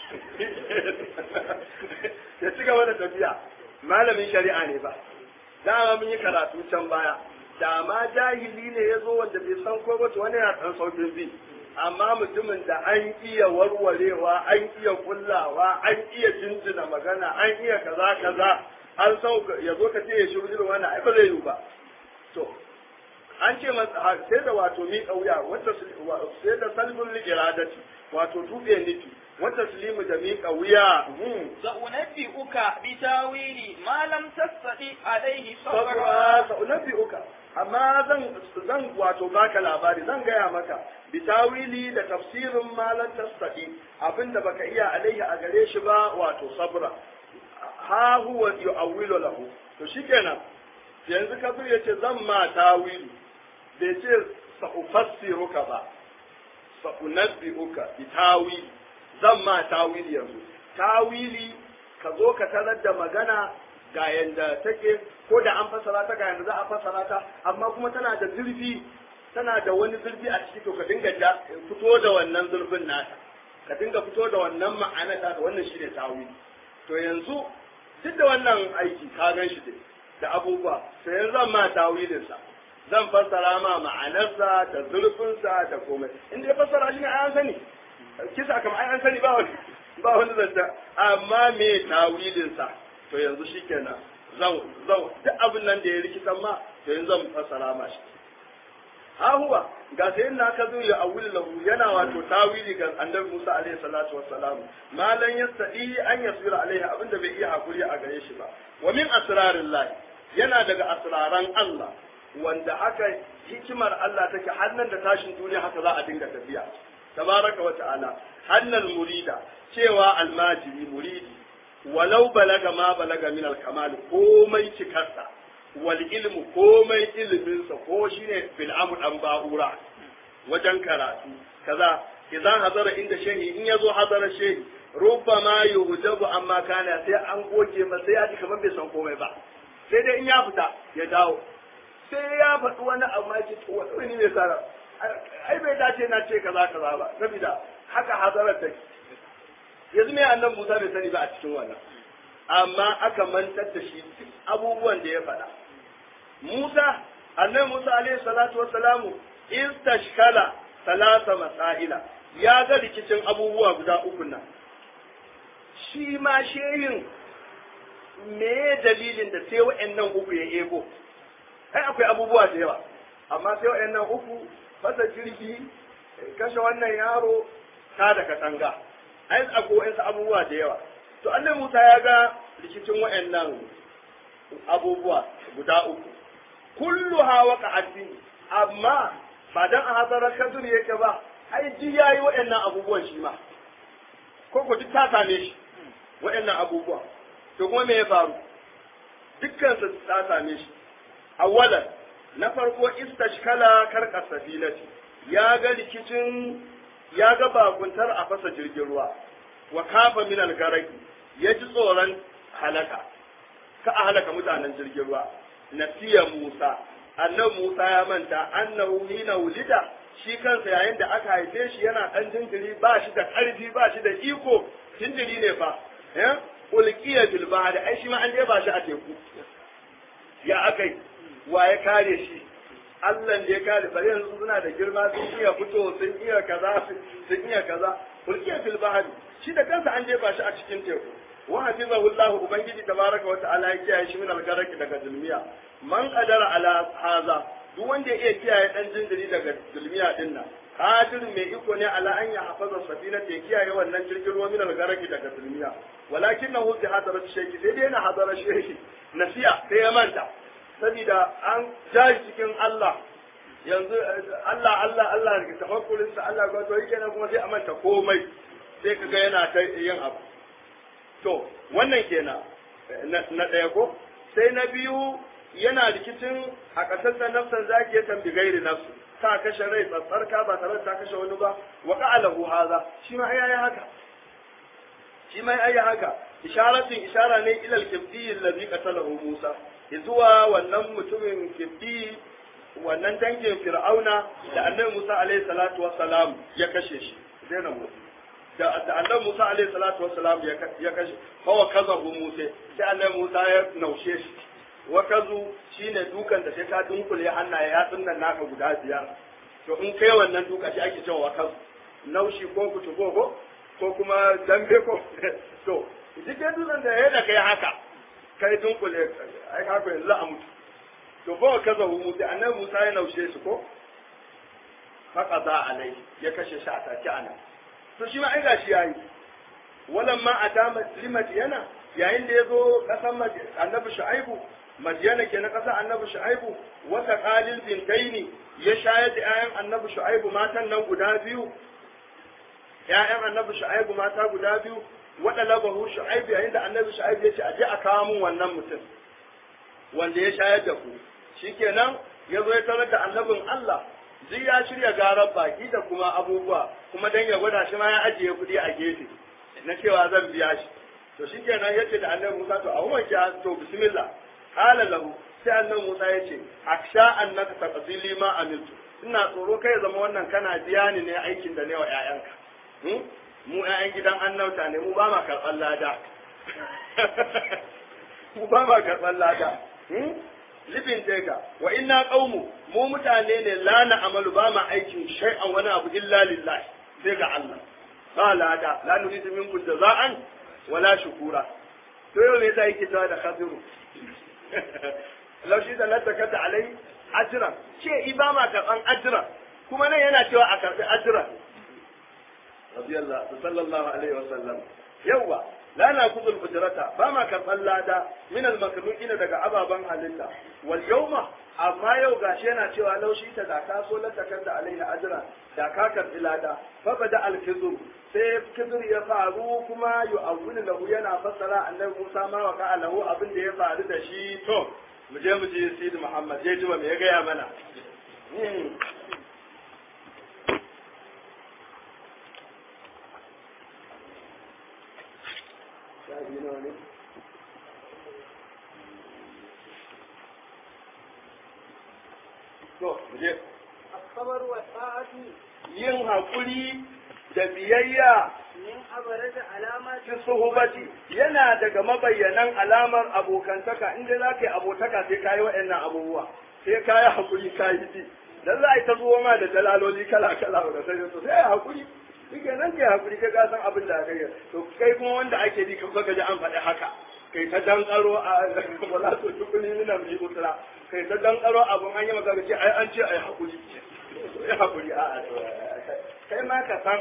ya ci gaba da tafiya malamin shari'a ne ba dama mun yi karatu can baya da ma jahili ne ya zo wanda bai san ko ba to wani yana ɗan saukin bi amma mutumin da an iya warwarewa an iya kullawa an iya jinjina magana an iya kaza kaza an san ya zo ka ce ya shiru irin wannan ai ba zai yiwu ba to an ce masa sai da wato mi kauya wata sai da salbul iradati wato tube nufi wata slimu da mi kauya sa'unabbi'uka bi tawili ma lam tastati alayhi sabra sabra sa'unabbi'uka amma zan zan wato baka labari zan gaya maka bi tawili da tafsirin malan tastati abinda baka iya alaihi a gare shi ba wato sabra ha huwa yu'awwilu lahu to shikenan yanzu kabir yace zan ma tawili bai ce sa'ufassiruka ba sa'unabbi'uka bi tawili zan ma tawili yanzu tawili ka zo ka tarar da magana ga yanda take ko da an fasara ta ga yanda za a fasara ta amma kuma tana da zurfi tana da wani zurfi a ciki to ka dinga fito da wannan zurfin nata ka dinga fito da wannan ma'ana ta wannan shine tawili to yanzu duk da wannan aiki ka gan shi da abubuwa to yanzu zan ma tawilin sa zan fassara ma ma'anarsa da zurfinsa da komai in dai fassara shi ne an sani kisa kamar an sani ba wani ba wani zanta amma me tawilin sa to yanzu shikenan zan zan duk abin nan da ya rikitan ma to yanzu zan fassara ma shi ha huwa ga sai na ka zo ya awul lahu yana wato tawili ga annabi Musa alaihi salatu wassalam malan yastadi an yasira alaihi abinda bai iya hakuri a gare shi ba wa min asrarillah yana daga asraran Allah wanda haka hikimar Allah take hannan da tashin duniya haka za a dinga tafiya tabaraka wa ta'ala hannal murida cewa almajiri muridi walau balaga ma balaga min alkamal komai cikarsa wal ilmu komai iliminsa ko shine bil amr dan ba'ura wajen karatu kaza idan hazara inda shehi in yazo hazara shehi rubbama yuhdabu amma kana sai an goge masa sai ya ji kamar bai san komai ba sai dai in ya fita ya dawo sai ya faɗi wani abu ma ce to wani ne sara ai bai dace na ce kaza kaza ba saboda haka hazarar take yanzu me annan Musa bai sani ba a cikin wannan amma aka mantar da shi duk abubuwan da ya faɗa Musa annabi Musa alaihi salatu wassalamu istashkala salasa masaila ya ga rikicin abubuwa guda uku nan shi ma shehin me dalilin da sai wa'annan uku ya ego ai akwai abubuwa da yawa amma sai wa'annan uku fasa jirgi kashe wannan yaro ta da katanga ai akwai wa'ansu abubuwa da yawa to annabi Musa ya ga rikicin wa'annan abubuwa guda uku kullu hawa ka'atin amma ba dan a hadarar kadur yake ba ai ji yayi wa'annan abubuwan shi ma ko ko duk ta same shi wa'annan abubuwa to kuma me ya faru dukkan su ta same shi awalan na farko istashkala karka safinati ya ga rikicin ya ga bakuntar a fasa jirgin ruwa wa kafa min algaraki ya ji tsoron halaka ka a halaka mutanen jirgin ruwa nasiya Musa annan Musa ya manta annahu hina wulida shi kansa yayin da aka haife shi yana dan jinjiri ba shi da karfi ba shi da iko jinjiri ne fa eh ulqiya bil bahri ai shi ma an ba shi a teku ya akai wa ya kare shi Allah da ya kare bare yanzu suna da girma sun iya fito sun iya kaza sun iya kaza ulqiya fil bahri shi da kansa an jefa shi a cikin teku wa hafizahu Allah ubangiji tabaraka wa ta'ala ya kiyaye shi min algaraki daga zulmiya man qadara ala haza duk wanda ya iya kiyaye dan jinjiri daga zulmiya din nan qadir mai iko ne ala an ya hafaza safina da ya kiyaye wannan jirgin ruwa min algaraki daga zulmiya walakinahu bi hadarat shayki sai dai na hadara shayki nasiya sai ya manta saboda an jaji cikin Allah yanzu Allah Allah Allah da tafakkurin sa Allah ga to yake nan kuma sai a manta komai sai kaga yana ta yin abu to wannan kenan na ɗaya ko sai na biyu yana rikicin a ƙasar da nafsan zaki ya tambi gairi nafsu ta kashe rai tsatsarka ba tare da ta kashe wani ba wa qa'alahu hadha shi ma ai haka shi ma ai haka isharatin ishara ne ilal kibdi allazi qatalahu Musa zuwa wannan mutumin kibdi wannan dangin fir'auna da annabi Musa alaihi salatu wassalam ya kashe shi dai na mutu da annabi Musa alaihi salatu wassalam ya kashe fa wa kazahu Musa sai annabi Musa ya naushe shi wa kazu shine dukan da sai ka dunkule hannaye ya nan naka guda biyar to in kai wannan duka shi ake cewa wa kazu naushi ko kutubo ko ko kuma dambe ko to duk dutsen da ya da kai haka kai dunkule ai haka yanzu a mutu to fa wa kazahu Musa annabi Musa ya naushe shi ko faka za alai ya kashe shi a take anan to shi ma ai gashi yayi walan ma atama limadiyana yayin da yazo kasan annabi shu'aibu madiyana ke na kasa annabi shu'aibu wata qalil bintaini ya shayar da ƴaƴan annabi shu'aibu matan nan guda biyu ƴaƴan annabi shu'aibu mata guda biyu wada labahu shu'aibu yayin da annabi shu'aibu ya ce aje a kawo mun wannan mutum wanda ya shayar da ku shikenan ya zo ya tarar da annabin Allah duk ya shirya garar baki da kuma abubuwa kuma dan ya gwada shi ma ya ajiye kuɗi a gefe na cewa zan biya shi to shi kenan ya ce da annabi Musa to a umar ki to bismillah qala lahu sai annabi Musa ya ce aksha annaka taqdili ma amiltu ina tsoro kai ya zama wannan kana biya ni ne aikin da ne wa ƴaƴanka mu ƴaƴan gidan annauta ne mu ba ma karɓar lada mu ba ma karɓar lada libin daga wa inna qaumu mu mutane ne la na amalu ba ma aikin shay'an wani abu illa lillahi sai ga Allah ba lada la nuridu minkum jaza'an wala shukura to yau ne zai kita da khadiru law shi da lataka ta alai ajra ce ibama karban ajra kuma nan yana cewa a karbi ajra radiyallahu sallallahu alaihi wasallam yawa la na kudul ujrata ba ma karban lada min al makhluqina daga ababan halitta wal yawma amma yau gashi yana cewa laushi ta da ka so lantakar da alaihi ajra da ka karbi lada fa bada al kizur sai kizur ya faru kuma yu'awwilu lahu yana fassara annabi Musa ma wa ka lahu abin da ya faru da shi to mu je mu je Sidi Muhammad je ji me ya gaya mana To, mu je. الصبر والطاعة Yin haƙuri da biyayya من أبرز علامات fi suhubati yana daga mabayyanan alamar abokantaka inda za ka yi abotaka sai ka yi waɗannan abubuwa sai ka yi haƙuri ka yi bi dan za a yi ta zuwa ma da dalaloli kala kala da sai to sai haƙuri shi nan ke haƙuri ka san abin da kai to kai kuma wanda ake bi ka ga an faɗi haka kai ta dankaro a wala to tukuni mina bi usra kai ta dankaro abun an yi maka ce ai an ce ai haƙuri ai haƙuri a kai ma ka san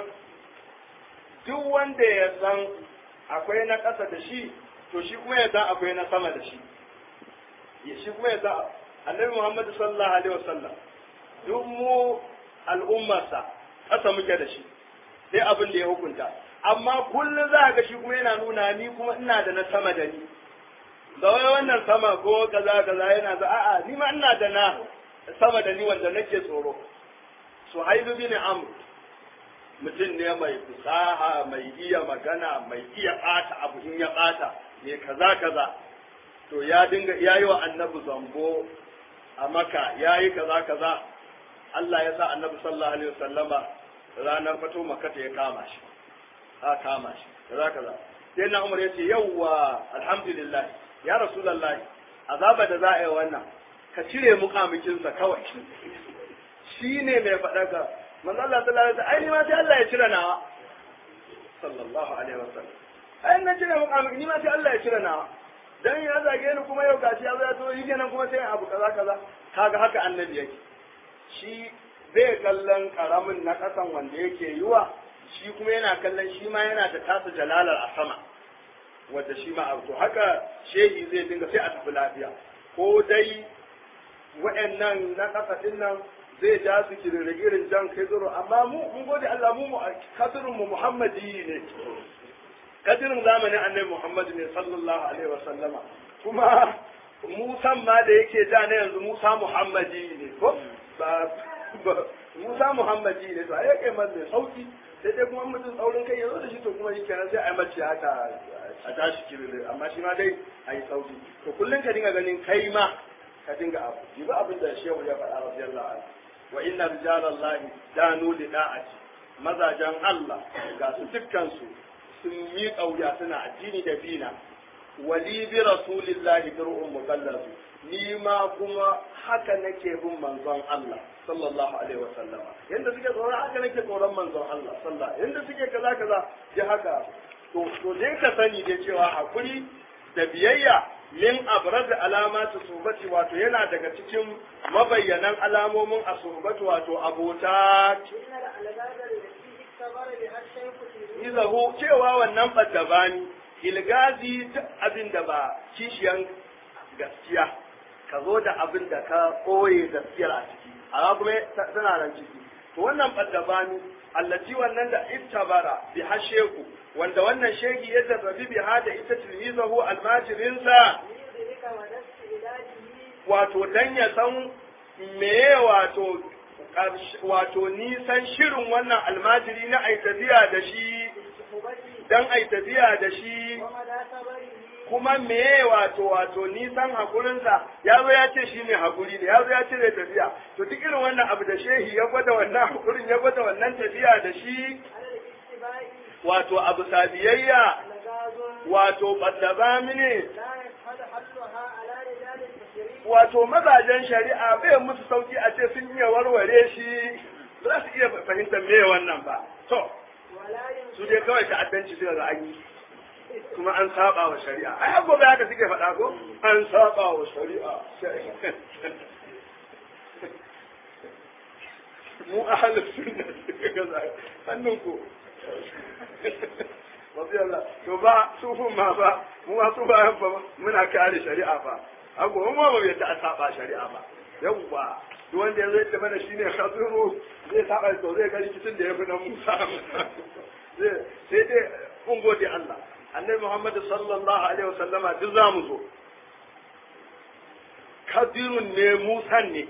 duk wanda ya san akwai na ƙasa da shi to shi kuma ya san akwai na sama da shi ya shi kuma ya san annabi Muhammad sallallahu alaihi wasallam duk mu al'ummarsa ƙasa muke da shi sai abin da ya hukunta amma kullum za ga shi kuma yana nuna ni kuma ina da na sama da ni da wai wannan sama ko kaza kaza yana za a'a ni ma ina da na sama da ni wanda nake tsoro suhailu bin amr mutum ne mai fusaha mai iya magana mai iya ɓata abu in ya ɓata mai kaza kaza to ya dinga ya yi wa annabi zambo a maka ya yi kaza kaza Allah ya sa annabi sallallahu alaihi wasallama ranar fato makata ya kama shi a kama shi kaza kaza sai na umar ya ce yawwa alhamdulillah ya rasulullahi azaba da za a yi wannan ka cire muƙamikinsa kawai shi ne mai faɗaka manzo Allah sallallahu alaihi wasallam ai ni ma sai Allah ya cire nawa sallallahu alaihi wasallam ai na cire muƙamin ni ma sai Allah ya cire nawa dan ya zage ni kuma yau gashi ya zo ya zo yi kenan kuma sai abu kaza kaza kaga haka annabi yake shi bai kallon karamin na kasan wanda yake yiwa shi kuma yana kallon shi ma yana da tasa jalalar a sama wanda shi ma abu to haka shehi zai dinga sai a tafi lafiya ko dai wa'annan na kasa din nan zai ja su irin jan kai zuru amma mu mun gode Allah mu mu kadirin mu Muhammadi ne kadirin zamanin Annabi Muhammad ne sallallahu alaihi wa sallama kuma Musa ma da yake ja na yanzu Musa Muhammadi ne ko ba Musa Muhammadi ne to ai kai man mai sauki sai dai kuma mutum tsaurin kai ya zo da shi to kuma shi kenan sai a mace haka a tashi kirin amma shi ma dai a yi sauki to kullum ka dinga ganin kai ma ka dinga abu yi ba abin da shehu ya faɗa radiyallahu anhu wa inna rijalallahi danu li da'ati mazajan Allah ga su dukkan su sun yi kauya suna addini da bina wali bi rasulillahi dir'un mukallafu ni ma kuma haka nake bin manzon Allah sallallahu alaihi wa sallama yanda suke tsoron haka nake tsoron manzon Allah sallallahu yanda suke kaza kaza ya haka to to dai ka sani da cewa hakuri da biyayya min abraz alamatu subati wato yana daga cikin mabayyanan alamomin asubati wato abota izahu cewa wannan baddabani ilgazi duk abin da ba kishiyan gaskiya ka zo da abin da ka koye gaskiyar a ciki a kuma tana nan ciki to wannan baddabani allaci wannan da ittabara bi hasheku wanda wannan shegi ya jarrabi bi hada ita tilmizahu almajirinsa wato dan ya san meye wato wato nisan shirin wannan almajiri na ai tafiya da shi dan ai tafiya da shi kuma meye wato wato nisan hakurinsa ya zo ya ce shi ne hakuri ne ya zo ya ce zai tafiya to duk irin wannan abu da shehi ya gwada wannan hakurin ya gwada wannan tafiya da shi wato abu sabiyayya wato ɓaddaba mini wato mazajen shari'a bai musu sauki a ce sun iya warware shi ba za su iya fahimtar me wannan ba to su dai kawai ta'addanci suka ga an yi kuma an saba wa shari'a ai har gobe haka suke faɗa ko an saba wa shari'a mu ahlus sunna suka ga hannun ku Wasu Allah, to ba sufin ma ba, mu ma su ba ba muna kare shari'a ba. Abu mu ma bai ta saba shari'a ba. Yawwa, duk wanda ya zai mana shine khazuru zai saba to zai ga rikicin da ya fi na Musa. Sai dai mun gode Allah. Annabi Muhammad sallallahu alaihi wasallama duk za mu zo. Kadirun ne Musan ne.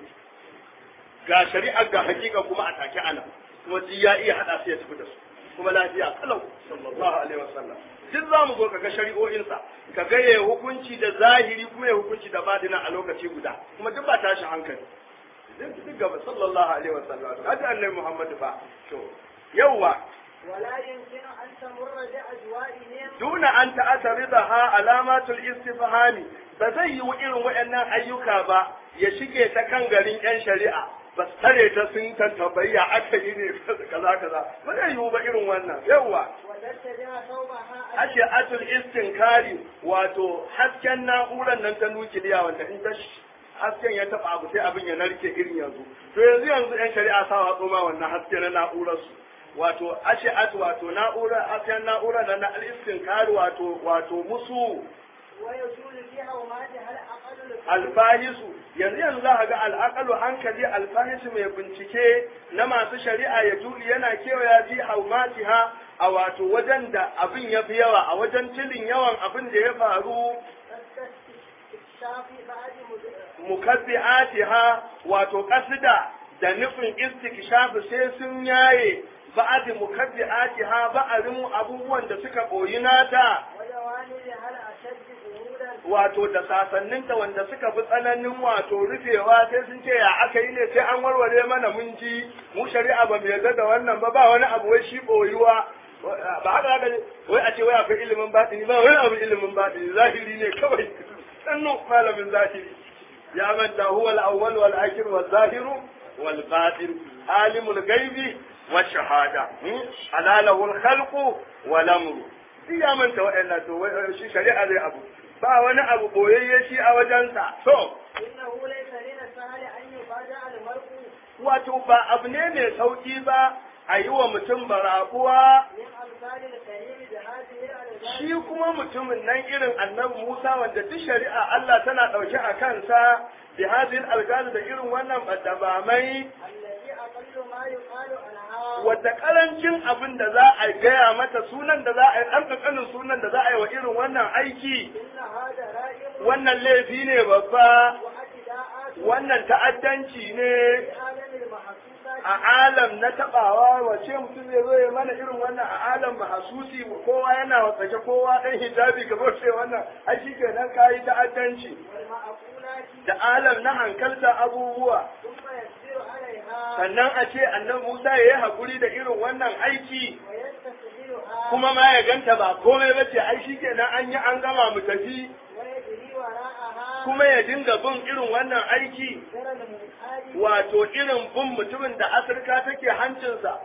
Ga shari'a ga hakika kuma a take ana. Kuma ya iya hada su ya tafi da su. kuma lafiya kalau sallallahu alaihi wasallam duk za mu zo kaga shari'o'insa ka ga ya hukunci da zahiri kuma ya hukunci da badina a lokaci guda kuma duk ba tashin hankali duk gaba sallallahu alaihi wasallam hada annabi Muhammad ba to yawa ولا يمكن أن تمر بأجوائهم دون أن تعترضها علامات الاستفهام ba zai yi irin waɗannan ayyuka ba ya shige ta kan garin 'yan shari'a ba su tare ta sun tantabayya aka yi ne kaza kaza ba zai yiwu ba irin wannan yawa وتتبع ثوبها ashe atul istinkari wato hasken na'urar nan ta nukiliya wanda in ta sh- hasken ya taba abu sai abin ya narke irin yanzu to yanzu yanzu 'yan shari'a sa watso ma wannan haske na na'urar su wato ashe at wato na'urar hasken na'urar nan na al-istinkari wato wato musu ويجول فيها وماتها الأقل alfahisu yanzu yanzu za a ga al'akalu hankali alfahisu mai bincike na masu shari'a ya juli yana kewaya fi haumatiha a wato wajen da abin ya fi yawa a wajen tilin yawan abin da ya faru استكشاف بعد مد- mukabbi'atiha wato kasida da nufin istikshaf sai sun yaye ba'ad mukabbi'atiha ba'arin abubuwan da suka boyi nata وجوانبها الأشد ظهورا wato da sasanninta wanda suka fi tsananin wato rufewa sai sun ce ya aka yi ne sai an warware mana mun ji mu shari'a ba mu yarda da wannan ba ba wani abu wai shi boyuwa ba haka haka ne wai a ce wai akwai ilimin batini ba wani abu ilimin batini zahiri ne kawai sannu malamin zahiri ya manta huwa al-awwal wal akhir wal zahiru wal batin alimul ghaibi wash shahada ala lahu al-khalqu wal amru shi ya manta wa'annan to wai shi shari'a zai abu ba wani abu boyayye shi a wajensa to إنه ليس من السهل أن يفاجأ المرء wato ba abu ne mai sauki ba a yi wa mutum barakuwa من أمثال الكريم بهذه الألغام shi kuma mutumin nan irin annabi Musa wanda duk shari'a Allah tana ɗauke a kansa bi hadhihi algaz da irin wannan badabamai التي أقل ما يقال عنها wadda karancin abin da za a gaya mata sunan da za a yi ɗan ƙanƙanin sunan da za a yi wa irin wannan aiki إن هذا رائع wannan laifi ne babba واعتداءات wannan ta'addanci ne في عالم المحسوسات a alam na tabawa wace mutum zai zo ya mana irin wannan a alam mahasusi kowa yana wasake kowa dan hijabi ka ce wannan ai shikenan kayi ta'addanci والمعقولات da alam na hankalta abubuwa ثم يسير عليها sannan a ce annan Musa ya yi hakuri da irin wannan aiki ويستسهلها kuma ma ya ganta ba komai ba ce ai shikenan an yi an gama mu tafi ويجري وراءها kuma ya dinga bin irin wannan aiki ترى المنحاد wato irin bin mutumin da asirka take hancinsa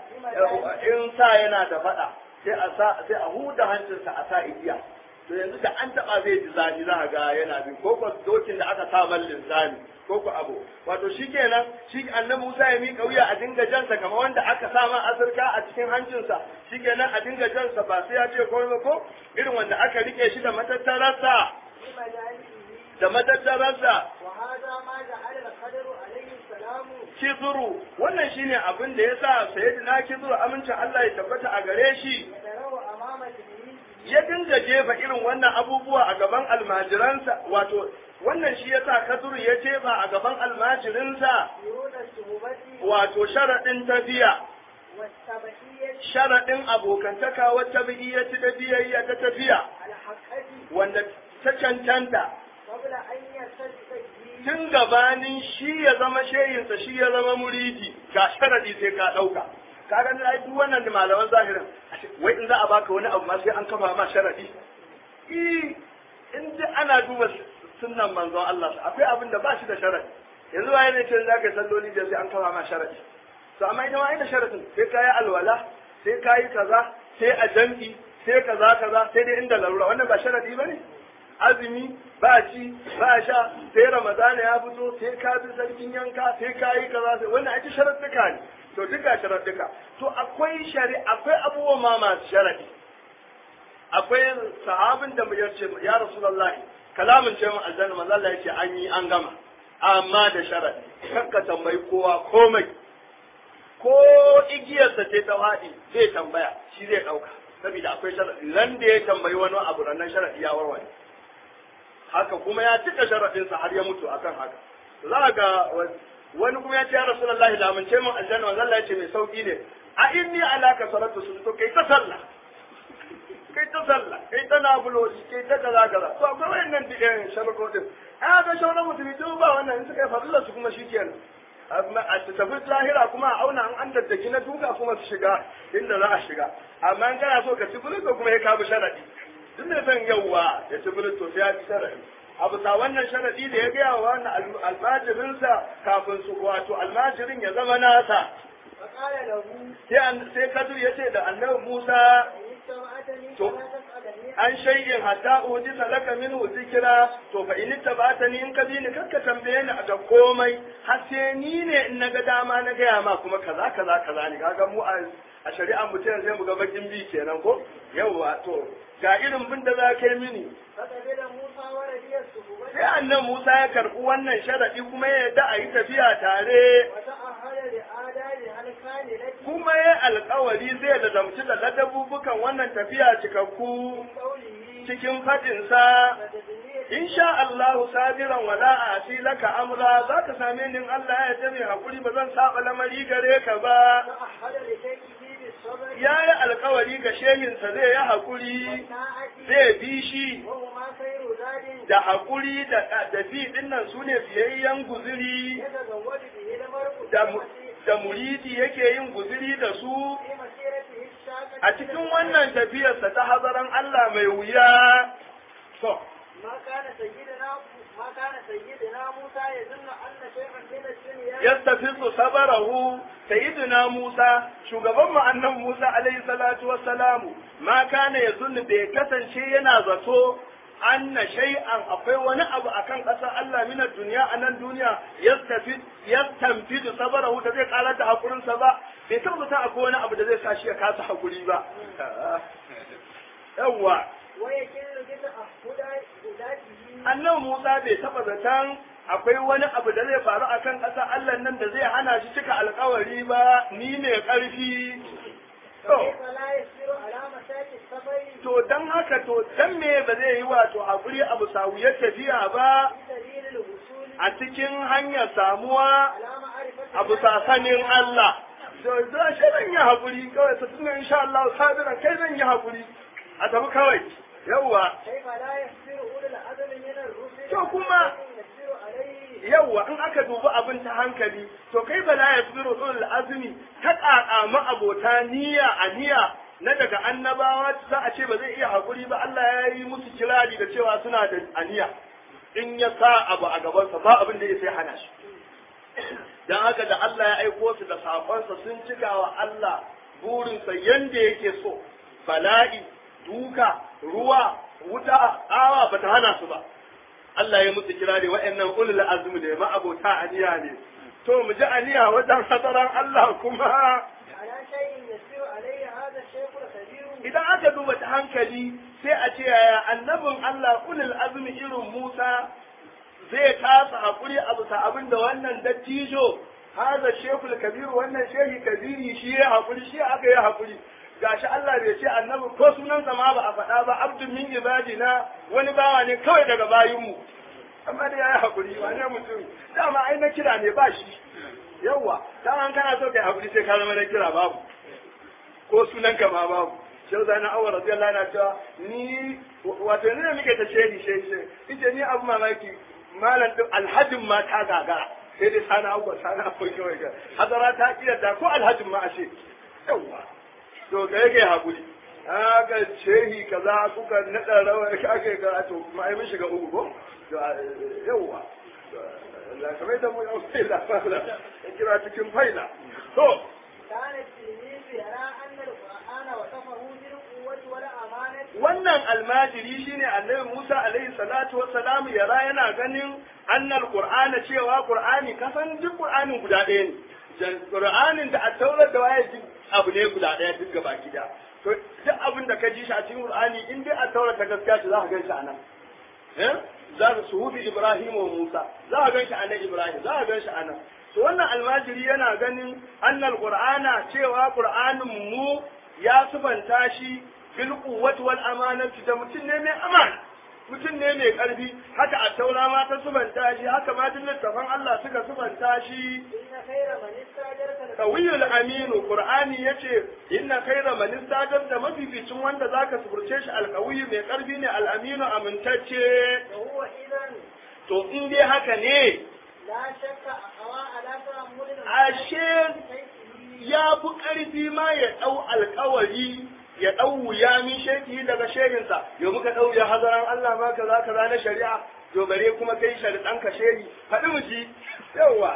in sa yana da faɗa sai a sa sai a huda hancinsa a sa igiya to yanzu da an taba zai ji zafi za a ga yana bin ko ko dokin da aka sa man linzami ko ko abu wato shikenan shi annabi Musa ya mika wuya a dinga jansa kamar wanda aka sa man asirka a cikin hancinsa shikenan a dinga jansa ba sai ya ce komai ba ko irin wanda aka rike shi da matattararsa بمجالسه da matattararsa وهذا ما جعل الخضر عليه السلام kizuru wannan shine abin da yasa sayyidina kizuru amincin Allah ya tabbata a gare shi يتلو أمام تلميذه ya dinga jefa irin wannan abubuwa a gaban almajiransa wato wannan shi yasa kaduru ya jefa a gaban almajirinsa يرون الشهوبة wato sharaɗin tafiya والسبحية sharaɗin abokantaka wata biyayyati da biyayya ta tafiya الحقة wanda ta cancanta قبل أن يرتد به tun gabanin shi ya zama sheyinsa shi ya zama muridi ga sharadi sai ka ɗauka kaga na duk wannan da malaman zahirin wai in za a baka wani abu ma sai an kafa ma sharadi eh in dai ana duba sunnan manzon Allah akwai abin da ba shi da sharadi yanzu waye ne ce za ka yi salloli da sai an kafa ma sharadi to amma ita ma ina sharadin sai ka yi alwala sai ka yi kaza sai a jam'i sai kaza kaza sai dai inda larura wannan ba sharadi ba ne azumi ba ci ba sha sai ramadana ya fito sai ka bi sarkin yanka sai ka yi kaza sai wannan ake sharaɗuka ne to duka sharaɗuka to akwai shari akwai abubuwan ma masu sharaɗi akwai sahabin da ya ce ya rasulullahi kalamin ce mu aljanna manzo Allah yace an yi an gama amma da sharaɗi kakka tambayi kowa komai ko igiyarsa ce ta faɗi zai tambaya shi zai ɗauka saboda akwai sharaɗi ran da ya tambayi wani abu rannan sharaɗi ya warware haka kuma ya cika sharaɗinsa har ya mutu akan haka za ga wani kuma ya ce ya rasulullahi lamunce min aljanna manzo Allah ya ce mai sauki ne a inni ala kasaratu sun to kai ta sallah kai ta sallah kai ta nafuloli kai ta kaza kaza to akwai wayannan dikin sharaɗin a ga shauran mutumi duk ba wannan in suka yi fadila su kuma shikenan a tafi lahira kuma a auna an an daddaki na duka kuma su shiga inda za a shiga amma in kana so ka ci bulus ko kuma ya kabu sharadi duk da zan yauwa ya ci bulus to sai ya ci sharadi a bisa wannan sharadi da ya gaya wa wannan almajirinsa kafin su wato almajirin ya zama nasa فقال له sai kadur ya ce da annabi musa إن اتبعتني تو. فلا تسألني an shayyin hatta ujisa laka minhu zikira to fa in tabata ni in ka bi ni kakka tambaye ni ga komai har sai ni ne in naga dama na gaya ma kuma kaza kaza kaza ne kaga mu a a shari'a mu ce sai mu ga bakin bi kenan ko yawa to ga irin bin da za ka yi mini فقبل موسى ورجي الصحبة sai annan Musa ya karɓi wannan sharadi kuma ya yarda a yi tafiya tare وتأهل لآدابها الكاملة kuma ya alkawari zai lazamci da ladabubukan wannan tafiya cikakku قوله cikin faɗinsa فتدنيه in sha Allahu sabiran wala a laka amra za ka same ni in Allah ya yarda mai hakuri ba zan saba lamari gare ka ba تأهل لشيخه بالصبر ya yi alkawari ga shehinsa zai yi hakuri والطاعة zai bi shi وهما خير زاد da hakuri da da bi dinnan su ne biyayyen guziri يتزود به المرء da mu- da muridi yake yin guziri da su في مسيرته الشاقة a cikin wannan tafiyarsa ta hazaran Allah mai wuya to ما كان سيدنا ما كان سيدنا موسى يظن أن شيئا من الدنيا yastafizu sabarahu sayyidina Musa shugaban mu annan Musa alaihi salatu wassalamu ma kana yazunnu bai kasance yana zato anna shay'an akwai wani abu akan ƙasar Allah mina duniya a nan duniya yastafid yastanfidu sabarahu da zai ƙara da hakurin sa ba bai tabbata akwai wani abu da zai sa shi ya kasa hakuri ba yawwa ويكل بتأهل ذاته annan Musa bai taɓa zaton akwai wani abu da zai faru a kan ƙasa Allah nan da zai hana shi cika alkawari ba ni ne ƙarfi. To, كيف لا يسير على مساك السفر to don haka to dan me ba zai yi wato haƙuri abu sawuyar tafiya ba في سبيل الوصول a cikin hanyar samuwa على معرفة abu sasanin Allah. To, za shi zan yi haƙuri kawai ta tunan insha Allah sabiran kai zan yi haƙuri a tafi kawai. Yawwa, كيف لا يسير أولي العزم من الرسل To kuma- يسير عليه yawwa in aka dubi abin ta hankali to kai bala ya fi ulul azumi ta ƙaƙa abota niyya a niyya na daga annabawa za a ce ba zai iya haƙuri ba Allah ya yi musu kirari da cewa suna da aniya in ya sa abu a gabansa ba abin da ya sai hana shi dan haka da Allah ya aiko su da saƙonsa sun cika wa Allah burinsa yanda yake so bala'i duka ruwa wuta awa bata hana su ba Allah ya musu kira ne wa'annan ulul azmi ne ma'abota aniya ne to mu ji aniya wajen hadaran Allah kuma على شيء يسير عليه هذا الشيخ الكبير idan aka duba ta hankali sai a ce yaya annabin Allah ulul azmi irin Musa zai kasa hakuri a bisa abin da wannan dattijo haza shekul kabiru wannan shehi kabiri shi ya hakuri shi aka yi hakuri gashi Allah bai ce annabi ko sunansa ma ba a faɗa ba abdun min ibadina wani bawa ne kawai daga bayinmu amma dai yayi hakuri wani mutum dama ai na kira ne ba shi yawa dama kana so kai hakuri sai ka zama na kira babu ko sunanka ma babu shehu zai na awar radiyallahu anhu cewa ni wato ni ne muke ta shehi shehi shehi ita ni abu mamaki malam din alhajin ma ta gagara sai dai sana abuwa sana abuwa kawai ga hadara ta kiyarta ko alhajin ma a ce yawa to ga yake hakuri aka shehi kaza kuka naɗa rawa aka yi ga to ma ai mun shiga uku ko yawa la kamar da mu yau sai la fara kira cikin faila to كان التلميذ يرى أن القرآن وصفه بالقوة والأمانة wannan almajiri shine annabi Musa alaihi salatu wassalam yara yana ganin annal qur'ana cewa qur'ani kasan duk qur'anin guda ɗaya ne jan qur'anin da at-taurat da waye duk abu ne guda ɗaya duk gaba gida to duk abin da ka ji shi a cikin qur'ani in dai at-taurat ta gaskiya ce za ka gan shi anan eh za ka suhufi Ibrahim wa Musa za ka gan shi anan Ibrahim za ka gan shi anan to wannan almajiri yana ganin annal qur'ana cewa qur'anin mu ya sufanta shi bil quwwati wal amanati da mutum ne mai amana mutum ne mai karfi haka a taura ma ta subanta shi haka ma duk littafan Allah suka subanta shi إن خير من استاجرك Tawiyul aminu Qur'ani yace inna khayra man istajab da mafificin wanda zaka suburce shi alqawiyu mai karfi ne al-aminu amintacce وهو إذا to in dai haka ne لا شك أقوى على تأمل ashe ya fi ƙarfi ma ya ɗau alƙawari ya ɗau wuya min sheki daga shehinsa yau muka ɗau ya hazaran Allah ma kaza kaza na shari'a to bare kuma kai shari'an ka shehi faɗi mu ji yawwa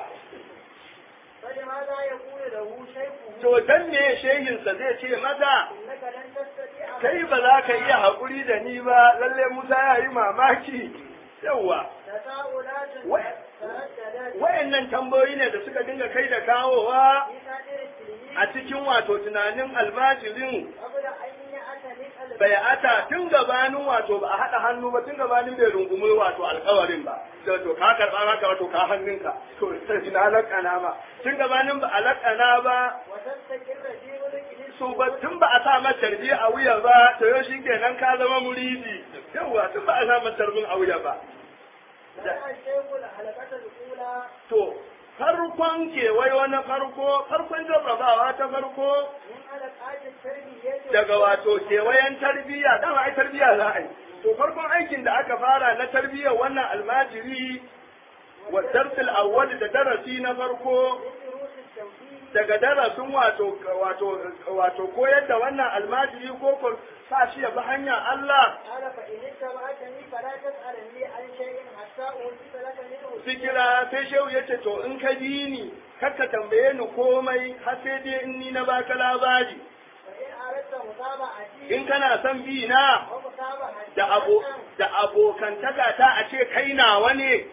فلماذا يقول له شيخه to dan me shehinsa zai ce mata إنك لن تستطيع kai ba za ka iya haƙuri da ni ba lalle Musa ya yi mamaki yawwa تساؤلات و- ترددت wayannan tambayoyi ne da suka dinga kai da kawowa في صدر التلميذ a cikin wato tunanin almajirin قبل أن يأتمك bai ata tun gabanin wato ba a haɗa hannu ba tun gabanin bai rungumi wato alkawarin ba da to ka karɓa maka wato ka hannunka to sai na lakana ma tun gabanin ba a lakana ba وتستقر في ملك su ba tun ba a sa mata tarbi a wuya ba to yau shi kenan ka zama muridi yawa tun ba a sa mata tarbin a wuya ba لقى الشيخ الحلقة الأولى to farkon kewayo na farko farkon jarrabawa ta farko من حلقات التربية daga wato kewayen tarbiyya dama ai tarbiyya za a yi to farkon aikin da aka fara na tarbiyyar wannan almajiri wa darsul awwal da darasi na farko من دروس التوحيد daga darasin wato wato wato koyar da wannan almajiri ko ko sa shi ya bi hanyar Allah قال فإن اتبعتني فلا تسألني عن شيء حتى أوتيت لك منه sikira sai shehu ya ce to in ka bi ni kakka tambaye ni komai har sai dai in ni na baka labari وإن أردت متابعتي in kana son bi na ومتابعتي da abo da abokantaka ta a ce kai nawa ne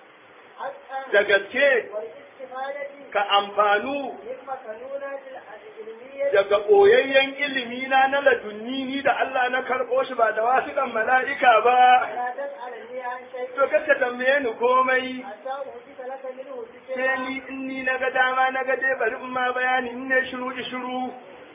حقا da gaske والاستفادة ka amfanu من مكنونات العلمية daga ɓoyayyen ilimi na na ladunni ni da Allah na karɓo shi ba da wasiƙan mala'ika ba فلا تسألني عن شيء to kakka tambaye ni komai حتى أوتيت لك منه sai ذكرا ni in ni na ga dama na ga dai bari in ma bayani in ne shiru shiru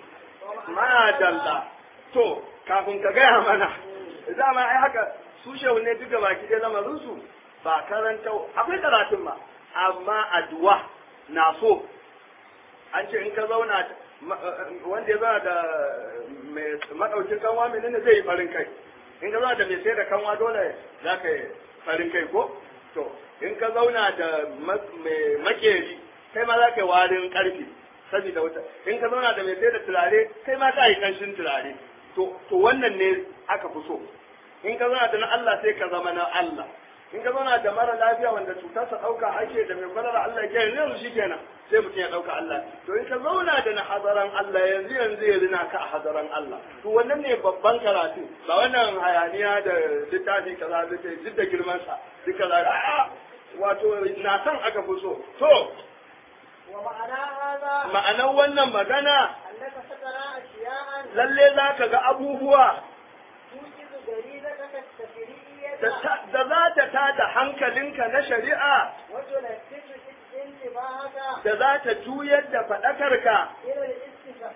madalla to kafin ka gaya mana dama ai haka su shehu ne duka baki ɗaya lamarin su ba karanta akwai karatun ma amma addu'a na so an ce in ka zauna ma- wanda ya zauna da mai maɗaukin kanwa menene zai yi farin kai in ka zauna da mai sai da kanwa dole za ka yi farin kai ko to in ka zauna da ma- mai makeri kai ma za ka yi warin ƙarfi saboda wuta in ka zauna da mai sai da turare kai ma ka yi ƙanshin turare to to wannan ne aka fi so in ka zauna da na Allah sai ka zama na Allah in ka zauna da mara lafiya wanda cutarsa ɗauka ake da mai kwalara Allah ke yanzu shi kenan sai mutum ya ɗauka Allah to in ka zauna da na hadaran Allah yanzu yanzu ya rina ka a hadaran Allah to wannan ne babban karatu ba wannan hayaniya da littafi kaza da duk da girman sa duk kaza a'a wato na san aka fi so to ومعنى هذا ma'anar wannan magana أنك سترى أشياء lalle za ka ga abubuwa توجد غريزتك التفريعية da ta- da za ta tada hankalinka na shari'a وتلفت انتباهك da za ta juyar da faɗakarka إلى الاستفادة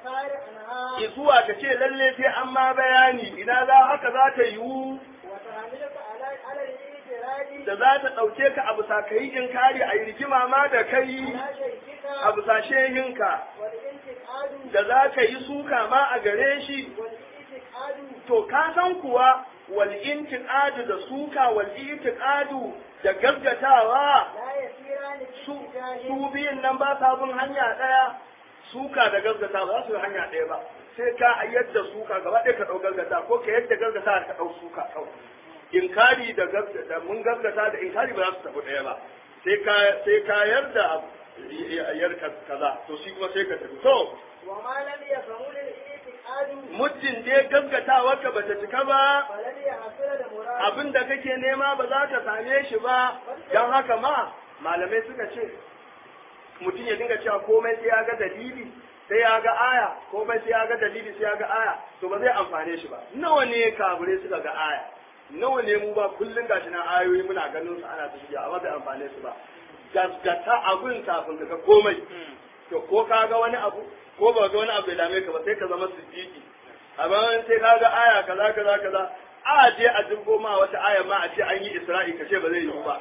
الإخبار عنها zuwa ka ce lalle sai an ma bayani ina za haka za ta yiwu وتحملك على على الإجراد da za ta ɗauke ka abu sa ka yi inkari a yi rigima ma da kai على شيخك abu sa shehinka والانتقاد da za ka yi suka ma a gare shi والانتقاد to ka san kuwa wal intiqadu da suka wal itiqadu da gaggatawa لا يسيران su باتجاه su biyun nan ba sa bin hanya ɗaya suka da gaggata ba za su yi hanya ɗaya ba sai ka yadda suka gaba ɗaya ka ɗau gaggata ko ka yadda gaggata ka ɗau suka kawai inkari da gaggata da mun gaggata da inkari ba za su tafi ɗaya ba sai ka sai ka yarda yar kaza to shi kuma sai ka tafi to وما لم يفهموا الانتقاد muddin dai gaggatawa ka bata cika ba فلن يحصل المراد abin da kake nema ba za ka same shi ba don haka ma malamai suka ce mutum ya dinga cewa komai sai ya ga dalili sai ya ga aya komai sai ya ga dalili sai ya ga aya to ba zai amfane shi ba nawa ne kabure suka ga aya nawa ne mu ba kullun gashi na ayoyi muna ganin su ana tafiya amma bai amfane su ba gaskata abin kafin ka ga komai to ko ka ga wani abu ko ba ga wani abu bai dame ka ba sai ka zama siddiqi amma in sai ka ga aya kaza kaza kaza a je a dubo ma wata aya ma a ce an yi isra'i ka ce ba zai yiwu ba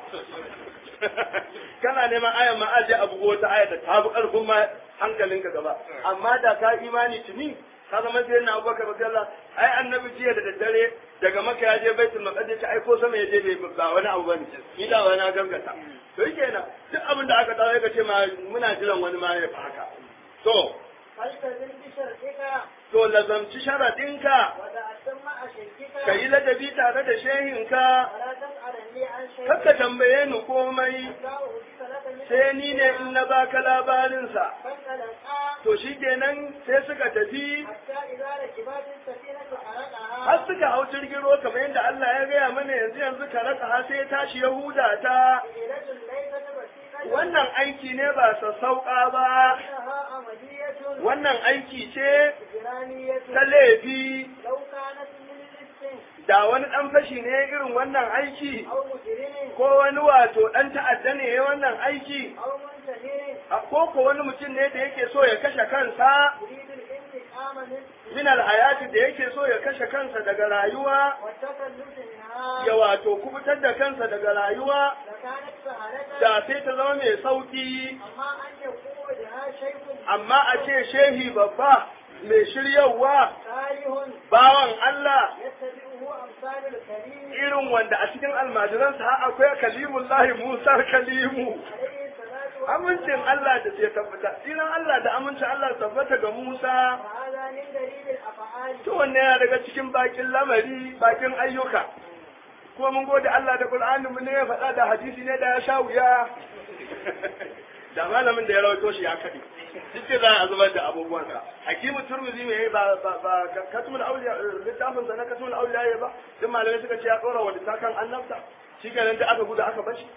kana neman aya ma a je a bugo wata aya da ta fi karfin ma hankalinka gaba amma da ka imani tuni ka zama sai na abubakar radiyallahu ai annabi jiya da daddare daga maka ya je baitul maqdis ai ko sama ya je bai ba wani abu bane ni da wani gaskata to yake na duk abin da aka dawo ka ce ma muna jiran wani ma ya fi haka to فالتزم بشرطك to lazamci sharadinka وتأتم مع شيخك ka yi ladabi tare da shehinka ولا تسألني عن شيء kakka tambaye ni komai لا أحدث لك منه sai ni ne in na baka labarinsa فانطلقا to shi kenan sai suka tafi حتى إذا ركبا في السفينة حرقها har suka hau jirgin ruwa kamar yadda Allah ya gaya mana yanzu yanzu ka raka har sai ya tashi Yahuda ta حيلة ليست بسيطة wannan aiki ne ba sassauƙa ba إنها عملية wannan aiki ce جرانية ta laifi لو كانت من لص da wani ɗan fashi ne irin wannan aiki أو مجرم ko wani wato ɗan ta'adda ne ya wannan aiki أو منتهي a ko ko wani mutum ne da yake so ya kashe kansa يريد الانتقام من min alhayati da yake so ya kashe kansa daga rayuwa والتخلص منها ya wato kubutar da kansa daga rayuwa لكانت سهلة da sai ta zama mai sauki أما أن يقوم بها شيء amma a ce shehi babba mai shiryawa صالح bawan Allah يتبعه أمثال الكريم irin wanda a cikin almajiransa har akwai kalimullahi Musa kalimu عليه الصلاة والسلام amincin Allah da ke tabbata tsinan Allah da amincin Allah su tabbata ga Musa وهذا من دليل الأفعال to wannan yana daga cikin bakin lamari bakin ayyuka kuma mun gode Allah da Qur'ani mu ne ya faɗa da hadisi ne da ya sha wuya da malamin da ya rawaito shi ya kaɗe duk da za a zubar da abubuwansa hakimu turmizi mai ba ba ba katumul auliya littafin sa na katumul auliya ya ba duk malamai suka ce ya tsora wa littafin annabta shi kenan da aka gudu aka bashi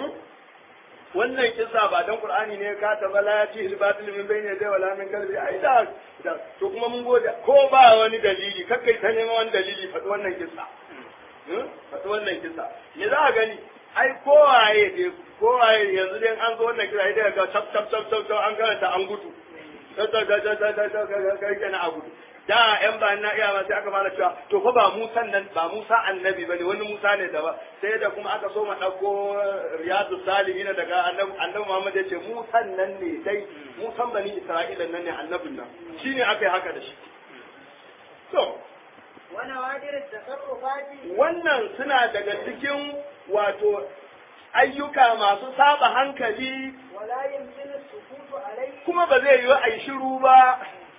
wannan kisa ba dan qur'ani ne ka ta bala ya ci batil min bayni da wala min kalbi ai da da to kuma mun gode ko ba wani dalili kakkai ta neman wani dalili faɗi wannan kisa faɗi wannan kisa me za a gani ai kowaye dai kowaye yanzu dai an zo wannan kisa idan ga tap tap tap tap an karanta an gudu ta ta ta ta ta ta ta kai kana a gudu da yan ba na iya sai aka fara cewa to fa ba Musa nan ba Musa annabi bane wani Musa ne da ba sai da kuma aka so ma dauko riyadu salihin daga annabi annabi Muhammad ya ce Musa nan ne dai Musa bani Isra'ila nan ne annabin nan shine aka yi haka da shi to ونوادر التصرفات wannan suna daga cikin wato ayyuka masu saba hankali ولا يمكن السكوت عليه kuma ba zai yi a yi shiru ba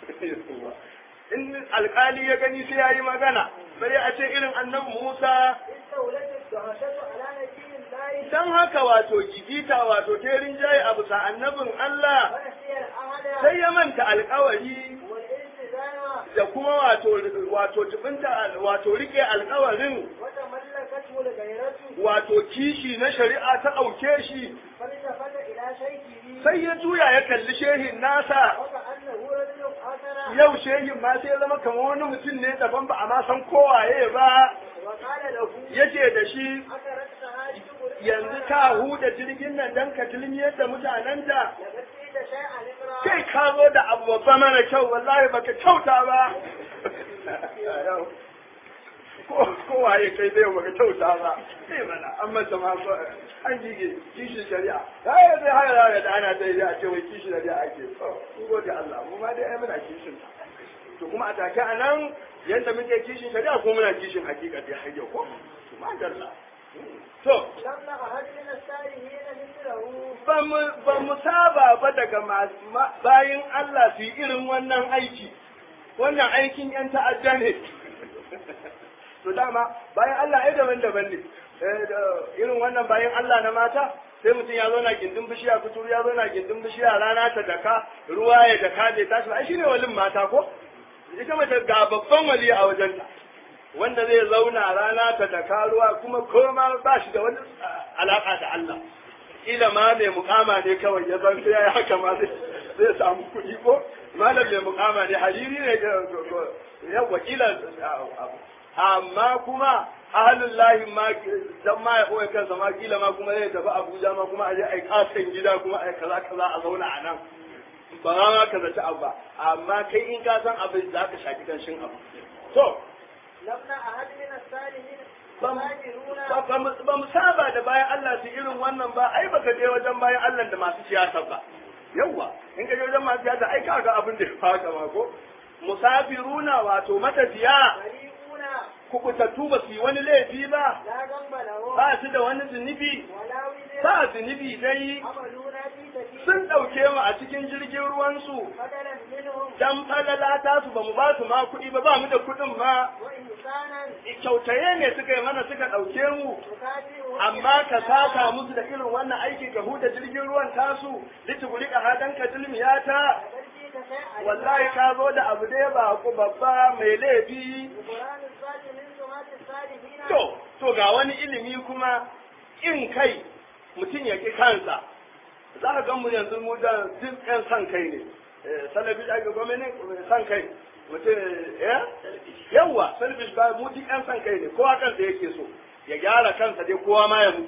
in alkali ya gani sai ya yi magana bari a ce irin annabi Musa استولت الدهشة على نبي الله dan haka wato gigita wato terin jaye a bisa annabin Allah ونسي العهد sai ya manta alkawari والالتزام da kuma wato wato jibinta wato rike alkawarin وتملكته الغيرة wato kishi na shari'a ta ɗauke shi فالتفت إلى شيخه sai ya juya ya kalli shehin nasa وكأنه رجل آخر yau shehin ma sai ya zama kamar wani mutum ne daban ba a ma san kowaye ba وقال له yace da shi أكرت هذه yanzu ka huda jirgin nan dan ka tilmiyar da mutanenta لقد جئت شيئا إقرا kai ka zo da abu babba mana kyau wallahi baka kyauta ba ko ko waye kai zai baka kyauta ba sai mana an masa ma ko an jige kishin shari'a ai zai haya da ana dai a ce wai kishin shari'a ake so mun gode Allah mu ma dai ai muna kishin to kuma a take anan yanda muke kishin shari'a ko muna kishin hakika dai har yau ko to ma dalla to لم نعهد من السائلين مثله ba mu saba ba daga masu ma- bayin Allah su yi irin wannan aiki wannan aikin yan ta'adda ne to dama bayan Allah ai daban-daban ne Eh, da- irin wannan bayan Allah na mata sai mutum ya zo na gindin bishiya kuturu ya zo na gindin bishiya rana ta daka ruwa ya daka bai tashi ba ai shine walin mata ko ita mace ga babban wali a wajenta wanda zai zauna rana ta daka ruwa kuma koma ba shi da wani ah, alaka da Allah kila ma mai mukama ne kawai ya zan sai ya haka ma zai zai samu kuɗi ko malam mai mukama ne hariri ne ga ya wakila amma kuma ahalin lahi ma dan ma ya koya kansa ma kila ma kuma zai tafi Abuja ma kuma aje ai kasan gida kuma ai kaza kaza a zauna a nan ba za ma ka zaci abu ba amma kai in ka san abin za ka shaki kanshin abu to لم نعهد من السائلين ba مهاجرون ba mu- ba mu saba da bayan Allah su irin wannan ba ai baka je wajen bayan Allah da masu siyasa ba yawwa in ka je wajen masu siyasa ai kaga abin da ya faka ma ko musafiruna wato matafiya بريئون kubutattu ba su yi wani laifi ba لا ذنب لهم ba su da wani zunubi ولا وزر ba zunubi dai عملونا في سبيل sun ɗauke mu a cikin jirgin ruwansu بدلا منهم dan falala ta su ba mu ba su ma kuɗi ba ba mu da kuɗin ma وإنسانا kyautaye ne suka yi mana suka ɗauke mu تكافئهم amma ka saka musu da irin wannan aiki ka huda jirgin ruwan tasu lituguri ka hadan ka dilmiyata فبرجيك شيئا wallahi ka zo da abu da ba ku babba mai laifi القرآن الذات من سمات الصالحين to to ga wani ilimi kuma in kai mutum ya ki kansa za ka gan mu yanzu mu da duk yan san kai ne Eh, salafi ake gwamnati san kai mutum eh yawa salafi ba mu duk yan san kai ne kowa kansa yake so ya gyara kansa dai kowa ma ya mutu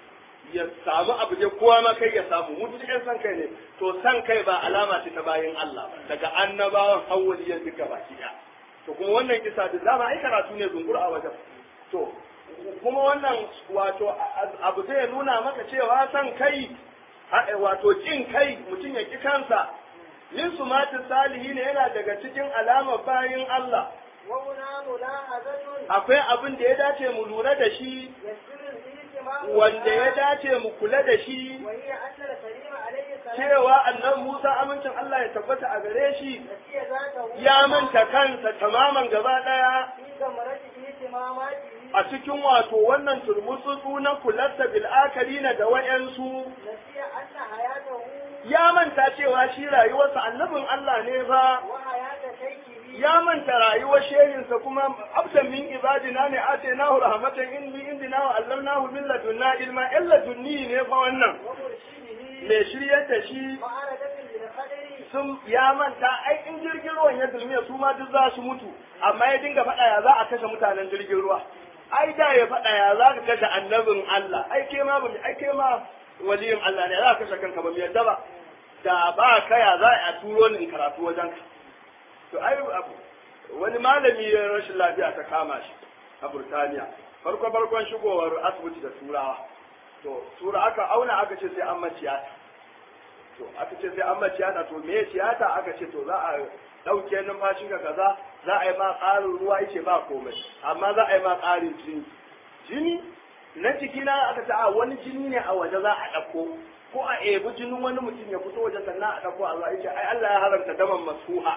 ya samu abu dai kowa ma kai ya samu mu duk yan san kai ne to san kai ba alama ce ta bayin Allah ba daga annabawan hawwaliyan duka baki ɗaya to kuma wannan kisa da dama ai karatu ne zungur a wajen to kuma wannan wato abu zai nuna maka cewa san kai ha- wato kin kai mutum ya ki kansa min sumatin salihi ne yana daga cikin alamar bayin Allah وهنا ملاحظة akwai abin da ya dace mu lura da shi يسر الاجتماع wanda ya dace mu kula da shi وهي أن الكريم عليه السلام cewa annan Musa amincin Allah ya tabbata a gare shi نسي ذاته ya manta kansa tamaman gaba daya في ثمرة اهتماماته a cikin wato wannan turmutsutsu na kularsa bil'akarina da wayansu نسي أن حياته ya manta cewa shi rayuwarsa annabin Allah ne fa وحياة شيخه ya manta rayuwar shehinsa kuma abdan min ibadina ne atainahu rahmatan inni indina wa allamnahu min ladunna ilma illa dunni ne fa wannan ومرشده me shiryar da shi معارضة للقدر sun ya manta ai in jirgin ruwan ya dulmiya su ma duk za su mutu amma ya dinga faɗa ya za a kashe mutanen jirgin ruwa ai da ya faɗa ya za ka kashe annabin Allah ai ke ma bami ai ke ma waliyin Allah ne za ka kashe kanka ba mu yadda ba da ba ka ya za a turo ni in karatu wajen ka to ai abu wani malami ya rashin lafiya ta kama shi a Burtaniya farko farkon shigowar asibiti da turawa to tura aka auna aka ce sai an maciyata to aka ce sai an ma tiyata to me tiyata aka ce to za a ɗauke numfashin ka kaza za a yi ma ƙarin ruwa yace ba komai amma za a yi ma ƙarin jini jini na jikina aka ce a wani jini ne a waje za a ɗauko ko a ebi jinin wani mutum ya fito waje sannan a ɗauko a zuwa yace ai Allah ya haramta daman masuha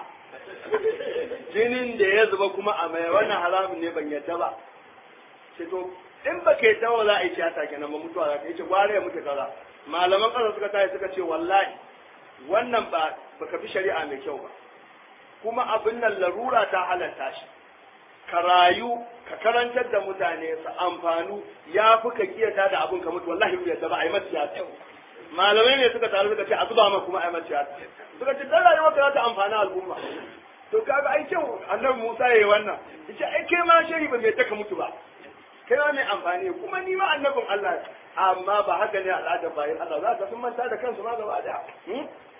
jinin da ya zuba kuma a mai wannan haramun ne ban yadda ba ce to in ba ka yadda ba za a yi tiyata kenan ba mutuwa za ka yace gware ya mutu kaza malaman ƙasa suka tashi suka ce wallahi wannan ba baka bi shari'a mai kyau ba kuma abin nan larura ta halatta shi ka rayu ka karantar da mutane su amfanu ya fi ka kiyata da abin ka mutu wallahi bai yadda ba a yi mata tiyata malamai ne suka taru suka ce a zuba ma kuma a yi mata tiyata suka ce dan rayuwar ka za ta amfani al'umma to kaga ai kyau annabi Musa yayi wannan yace ai kai ma shari ba mai taka mutu ba kai ma mai amfani kuma ni ma annabin Allah amma ba haka ne al'adar bayan Allah za ka sun manta da kansu ma gaba daya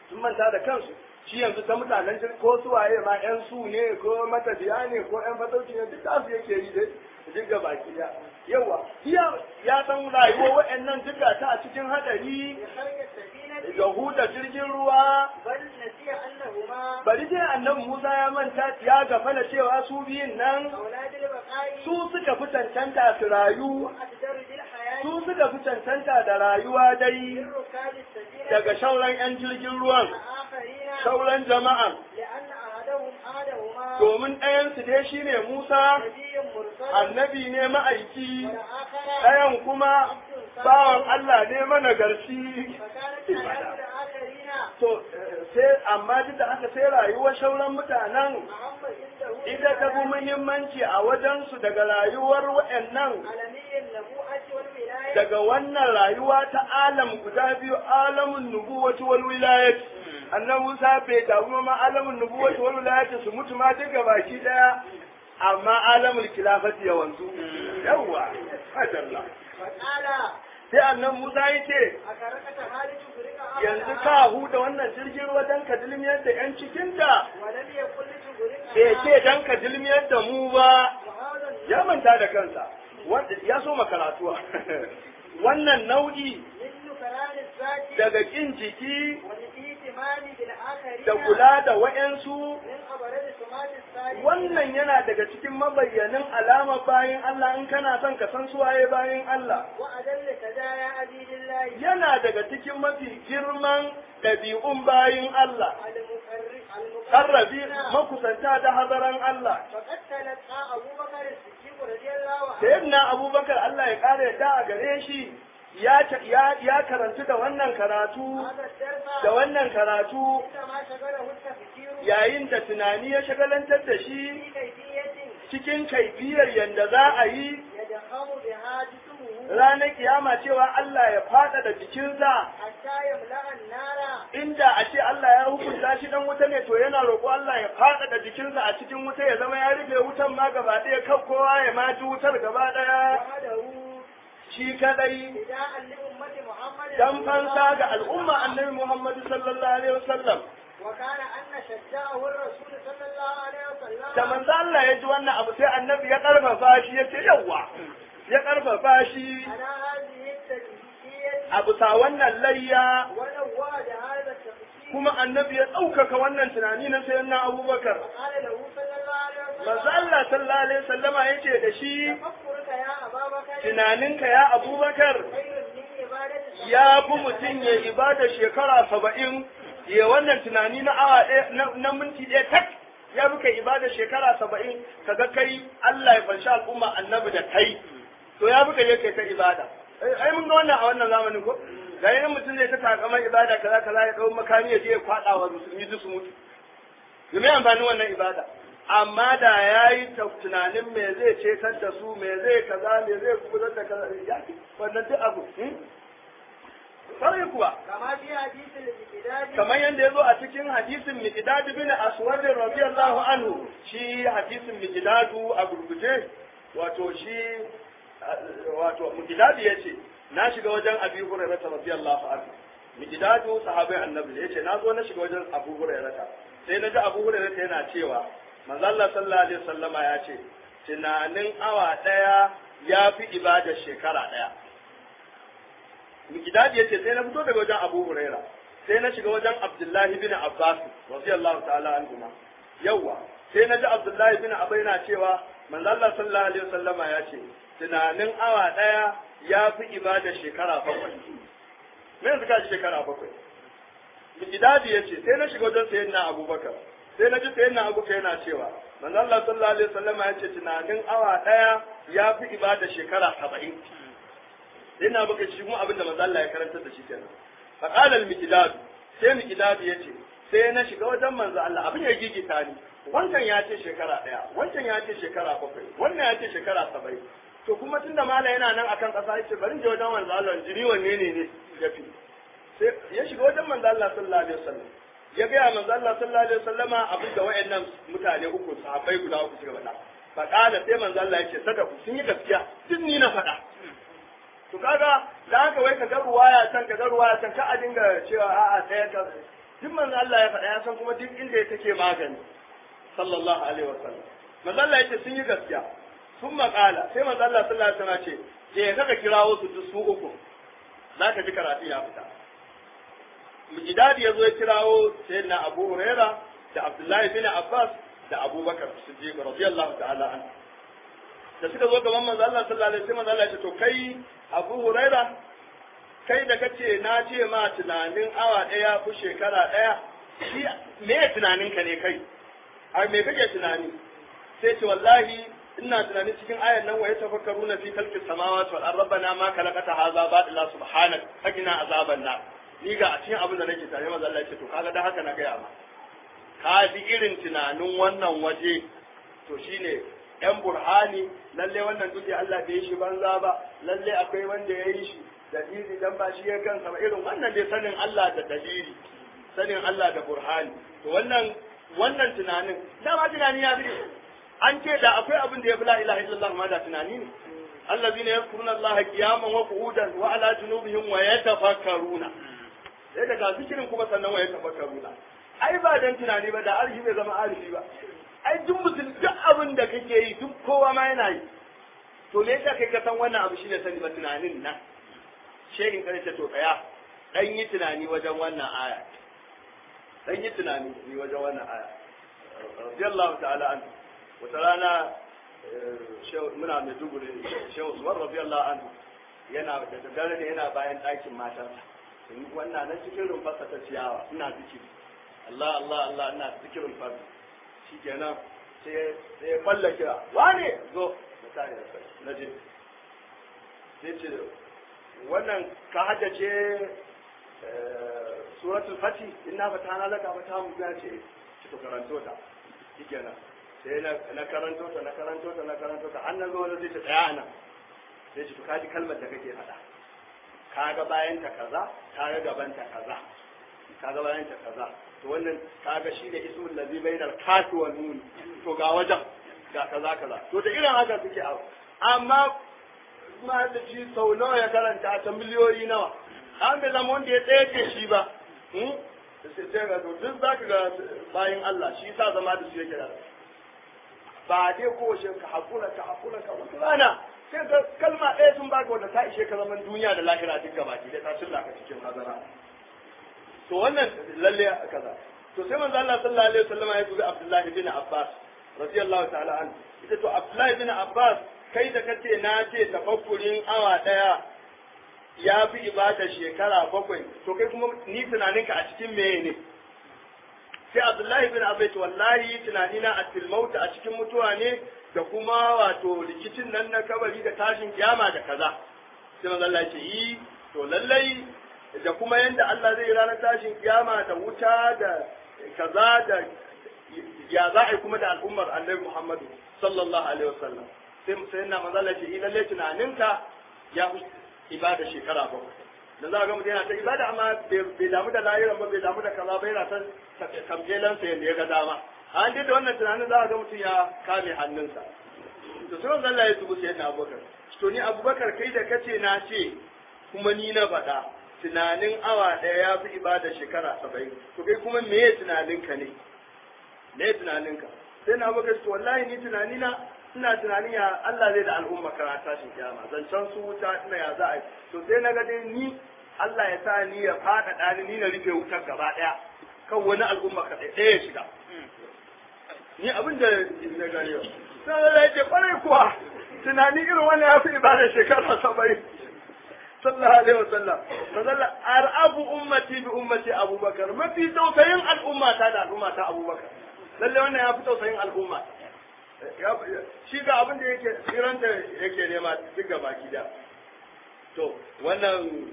sun manta da kansu shi yanzu ta mutanen jirgi ko su waye ma yan su ne ko matafiya ne ko yan fatauci ne duk da su yake yi dai duk ga baki ya yawa iya ya san rayuwar wa'annan duka ta a cikin hadari بخرج السفينة da huda jirgin ruwa بل نسي أنهما bari dai annabi Musa ya manta ya gafala cewa su biyun nan أولاد البقاء su suka fi cancanta su rayu وأقدر بالحياة su suka fi cancanta da rayuwa dai من ركاب السفينة daga shauran 'yan jirgin ruwan الآخرين shauran jama'an لأن أحدهم أحدهما domin ɗayansu dai shine Musa نبي مرسل annabi ne ma'aiki والآخر ɗayan kuma bawan Allah ne managarci فكانت حياة الآخرين to eh, sai amma duk da haka sai rayuwar shauran mutanen أهم عنده ita ta fi muhimmanci a wajensu daga rayuwar waɗannan عالمي النبوءة والولاية daga wannan rayuwa ta alam guda biyu alamun nubuwati wal wilayat annan Musa bai damu ma alamun nubuwati wal wilayat su mutu ma duka baki daya amma alamul khilafati ya wanzu yawa madalla فقال sai annan Musa yace أكركت هذه تغرق yanzu ka huda wannan jirgin ruwa dan ka dilmiyar da yan cikinta ولم يقل تغرق bai ce dan ka dilmiyar da mu ba وهذا ya manta da kansa wanda ya so makaratuwa wannan nau'i مثل كلام الذات daga kin jiki والاهتمام بالآخرين da kula da wa'yansu من أبرز سمات الصالحين wannan yana daga cikin mabayyanin alama bayan Allah in kana son ka san suwaye bayan Allah وأدل سجايا عبيد الله yana daga cikin mafi girman ɗabi'un bayan Allah المقرب karrabi المقربين makusanta da hadaran Allah فقد تلقى أبو بكر الصديق رضي الله عنه sayyidina abubakar Allah ya ƙara yadda a gare shi ya ya ya karantu da wannan karatu هذا الدرس da wannan karatu عندما شغله التفكير yayin da tunani ya shagalantar da shi في كيفية cikin kaifiyar yanda za a yi يدخل بها جسمه ranar kiyama cewa Allah ya fada da jikinsa حتى يملأ النار inda a ce Allah ya hukunta shi dan wuta ne to yana roƙo Allah ya fada da jikinsa a cikin wuta ya zama ya rufe wutan ma gaba ɗaya kan kowa ya ma ji wutar gaba ɗaya وحده shi kadai فداء لأمة محمد dan fansa ga al'umma annabi Muhammad sallallahu alaihi wasallam وكان أن شجعه الرسول صلى الله عليه وسلم da manzo Allah ya ji wannan abu sai annabi ya karfafa shi ya ce yawa ya karfafa shi على هذه التجهيزية a bisa wannan layya ونواد هذا التفكير kuma annabi ya ɗaukaka wannan tunani na sayan na abubakar وقال له صلى الله عليه manzo وسلم Allah sallallahu alaihi wasallama yace da shi تفكرك يا أبا بكر tunaninka ya abubakar خير من عبادة ya fi mutum ya ibada shekara saba'in ya wannan tunani na awa ɗaya na- na minti ɗaya tak ya fi kai ibada shekara saba'in kaga kai Allah ya fanshi al'umma annabi da kai to ya fi kai kai ta ibada ai ai mun ga wannan a wannan zamanin ko ga yin mutum zai ta takamar ibada kaza kaza ya ɗau makami ya je ya kwaɗa wa musulmi duk su mutu me amfanin wannan ibada amma da ya yi tunanin me zai cetar da su me zai kaza me zai kubutar da kaza ya fi wannan duk abu hmm? Kwarai kuwa, كما في حديث الابتداء kamar yadda ya zo a cikin hadisin Miqdad bin Aswad radiyallahu anhu, shi hadisin Miqdadu a gurguje, wato shi wato Miqdad ya ce, na shiga wajen Abi Hurairah radiyallahu anhu. Miqdadu sahabai annabi ya ce, na zo na shiga wajen Abu Hurairah. Sai na ji Abu Hurairah yana cewa, manzo Allah sallallahu alaihi wasallama ya ce, tunanin awa daya ya fi ibadar shekara daya. Mikidadi yace sai na fito daga wajen Abu Huraira sai na shiga wajen Abdullahi bin Abbas radiyallahu ta'ala anhuma yawa sai na ji Abdullahi bin Abbas yana cewa manzo Allah sallallahu alaihi wasallama ya ce tunanin awa daya ya fi ibada shekara bakwai me yanzu ka ji shekara bakwai Mikidadi yace sai na shiga wajen sayyidina Abubakar sai na ji sayyidina Abubakar yana cewa manzo Allah sallallahu alaihi wasallama ya ce tunanin awa daya ya fi ibada shekara saba'in sai na baka shi kuma abin da manzo Allah ya karantar da shi kenan fa qala al miqdad sai miqdad yace sai na shiga wajen manzo Allah abin ya gigita ni wancan ya ce shekara daya wancan ya ce shekara bakwai wannan ya ce shekara saba'in to kuma tunda mala yana nan akan kasa yace bari je wajen manzo Allah jini wanne ne ne ya fi sai ya shiga wajen manzo Allah sallallahu alaihi wasallam ya ga manzo Allah sallallahu alaihi wasallama abin da wayannan mutane uku sahabbai guda uku suka faɗa fa qala sai manzo Allah yace sadaku sun yi gaskiya duk ni na faɗa to kaga da haka wai ka ga ruwaya can ka ga ruwaya can ka a dinga cewa a'a sai ka duk manzo Allah ya faɗa ya san kuma duk inda ya take magani sallallahu alaihi wasallam manzo Allah ya ce sun yi gaskiya sun maƙala sai manzo Allah sallallahu alaihi wasallam ce je ka kirawo su duk su uku za ka ji karatu ya fita Mijidadi ya zo ya kirawo sayyidina Abu Huraira da Abdullahi bin Abbas da Abubakar Siddiq radiyallahu ta'ala anhu da suka zo gaban manzo Allah sallallahu alaihi wasallam Allah ya ce to kai Abu Huraira kai da kace na ce ma tunanin awa daya ku shekara daya shi me ya tunanin ka ne kai a me kake tunani sai ce wallahi ina tunani cikin ayan nan wa yatafakkaruna fi khalqis samawati wal ardi rabbana ma khalaqata hadha batila subhanak fakina azaban nar ni ga a cikin abin da nake tare manzo Allah ya ce to kaga da haka na gaya ma ka bi irin tunanin wannan waje to shine yan burhani lalle wannan duke Allah bai yi shi banza ba lalle akwai wanda ya yi shi dalili dan ba shi ya kansa ba irin wannan dai sanin Allah da dalili sanin Allah da burhani to wannan wannan tunanin dama tunani ya fi an ce da akwai abin da ya fi la ilaha illallah ma da tunani ne allazina yadhkuruna Allah qiyaman wa qu'udan wa ala junubihim wa yatafakkaruna sai daga zikirin kuma sannan wa yatafakkaruna ai ba dan tunani ba da arshi bai zama arifi ba ai duk mutum duk abin da kake yi duk kowa ma yana yi to me yasa kai ka san wannan abu shine sani ba tunanin nan shehin kare ce to tsaya dan yi tunani wajen wannan aya dan yi tunani ni wajen wannan aya radiyallahu ta'ala anhu wata rana muna mai dugure shehu usman radiyallahu anhu yana da daddare ne yana bayan ɗakin matarsa wannan na cikin rumfarsa ta ciyawa ina zikiri Allah Allah Allah ina zikirin farko shi kenan sai ya kwalla kira wane zo da tare da kai na je sai ce wannan ka haddace suratul fati inna fatana laka fatahu ya ce ki to karanto ta shi kenan sai na karanto ta na karanto ta na karanto ta an nan zo wani zai ce tsaya nan sai ce to kaji kalmar da kake faɗa kaga bayan ta kaza kaga gaban ta kaza kaga bayan ta kaza to wannan kaga shi ne ismul ladhi bainal kafi wa nun to ga wajen ga kaza kaza to da irin haka suke abu amma ma da shi sau nawa ya karanta ta miliyoyi nawa an bai zama wanda ya tsaye ke shi ba sai ga to duk zaka ga bayan Allah shi sa zama da su yake da ba dai ko shi ka hakura ka hakura ka wata rana sai ka kalma ɗaya sun baka wanda ta ishe ka zaman duniya da lahira duk gaba ki da ta cilla ka cikin hazara to wannan lalle kaza to sai manzo Allah sallallahu alaihi wasallam ya dubi Abdullahi bin Abbas radiyallahu ta'ala anhu ita to Abdullahi bin Abbas kai da kace na ce tafakkurin awa daya ya fi ibada shekara bakwai to kai kuma ni tunaninka a cikin meye ne sai Abdullahi bin Abbas wallahi tunanina a tilmauta a cikin mutuwa ne da kuma wato rikicin nan na kabari da tashin kiyama da kaza sai manzo Allah ya ce yi to lallai da kuma yadda Allah zai ranar tashin kiyama da wuta da kaza da ya za a yi kuma da al'ummar annabi Muhammadu sallallahu alaihi wasallam sai sai na manzo Allah ce lalle tunaninka ya fi ibada shekara bakwai da za ga mutum yana ta ibada amma bai damu da lahiran ba bai damu da kaza ba yana ta kamjelansa yadda ya ga dama an dai da wannan tunanin za ga mutum ya kame hannunsa to sai manzo Allah ya tubu sai na Abubakar to ni Abubakar kai da kace na ce kuma ni na faɗa tunanin awa ɗaya ya fi ibada shekara saba'in to kai kuma me ya tunaninka ne me ya tunaninka sai na baka to wallahi ni tunanina ina tunanin ya Allah zai da al'umma karata shi kiyama zancen su wuta ina ya za a yi to sai na ga dai ni Allah ya sa ni ya faɗaɗa ni ni na rufe wutar gaba ɗaya kan wani al'umma kaɗai ɗaya ya shiga ni abin da na gani yau sai Allah ya ce kwarai kuwa tunani irin wani ya fi ibada shekara saba'in sallallahu alaihi wasallam mazalla arabu ummati bi ummati abubakar mafi tausayin al'umma ta da al'umma ta abubakar lalle wannan ya fi tausayin al'umma shi ga abin da yake tsiranta yake nema duk ga baki da to wannan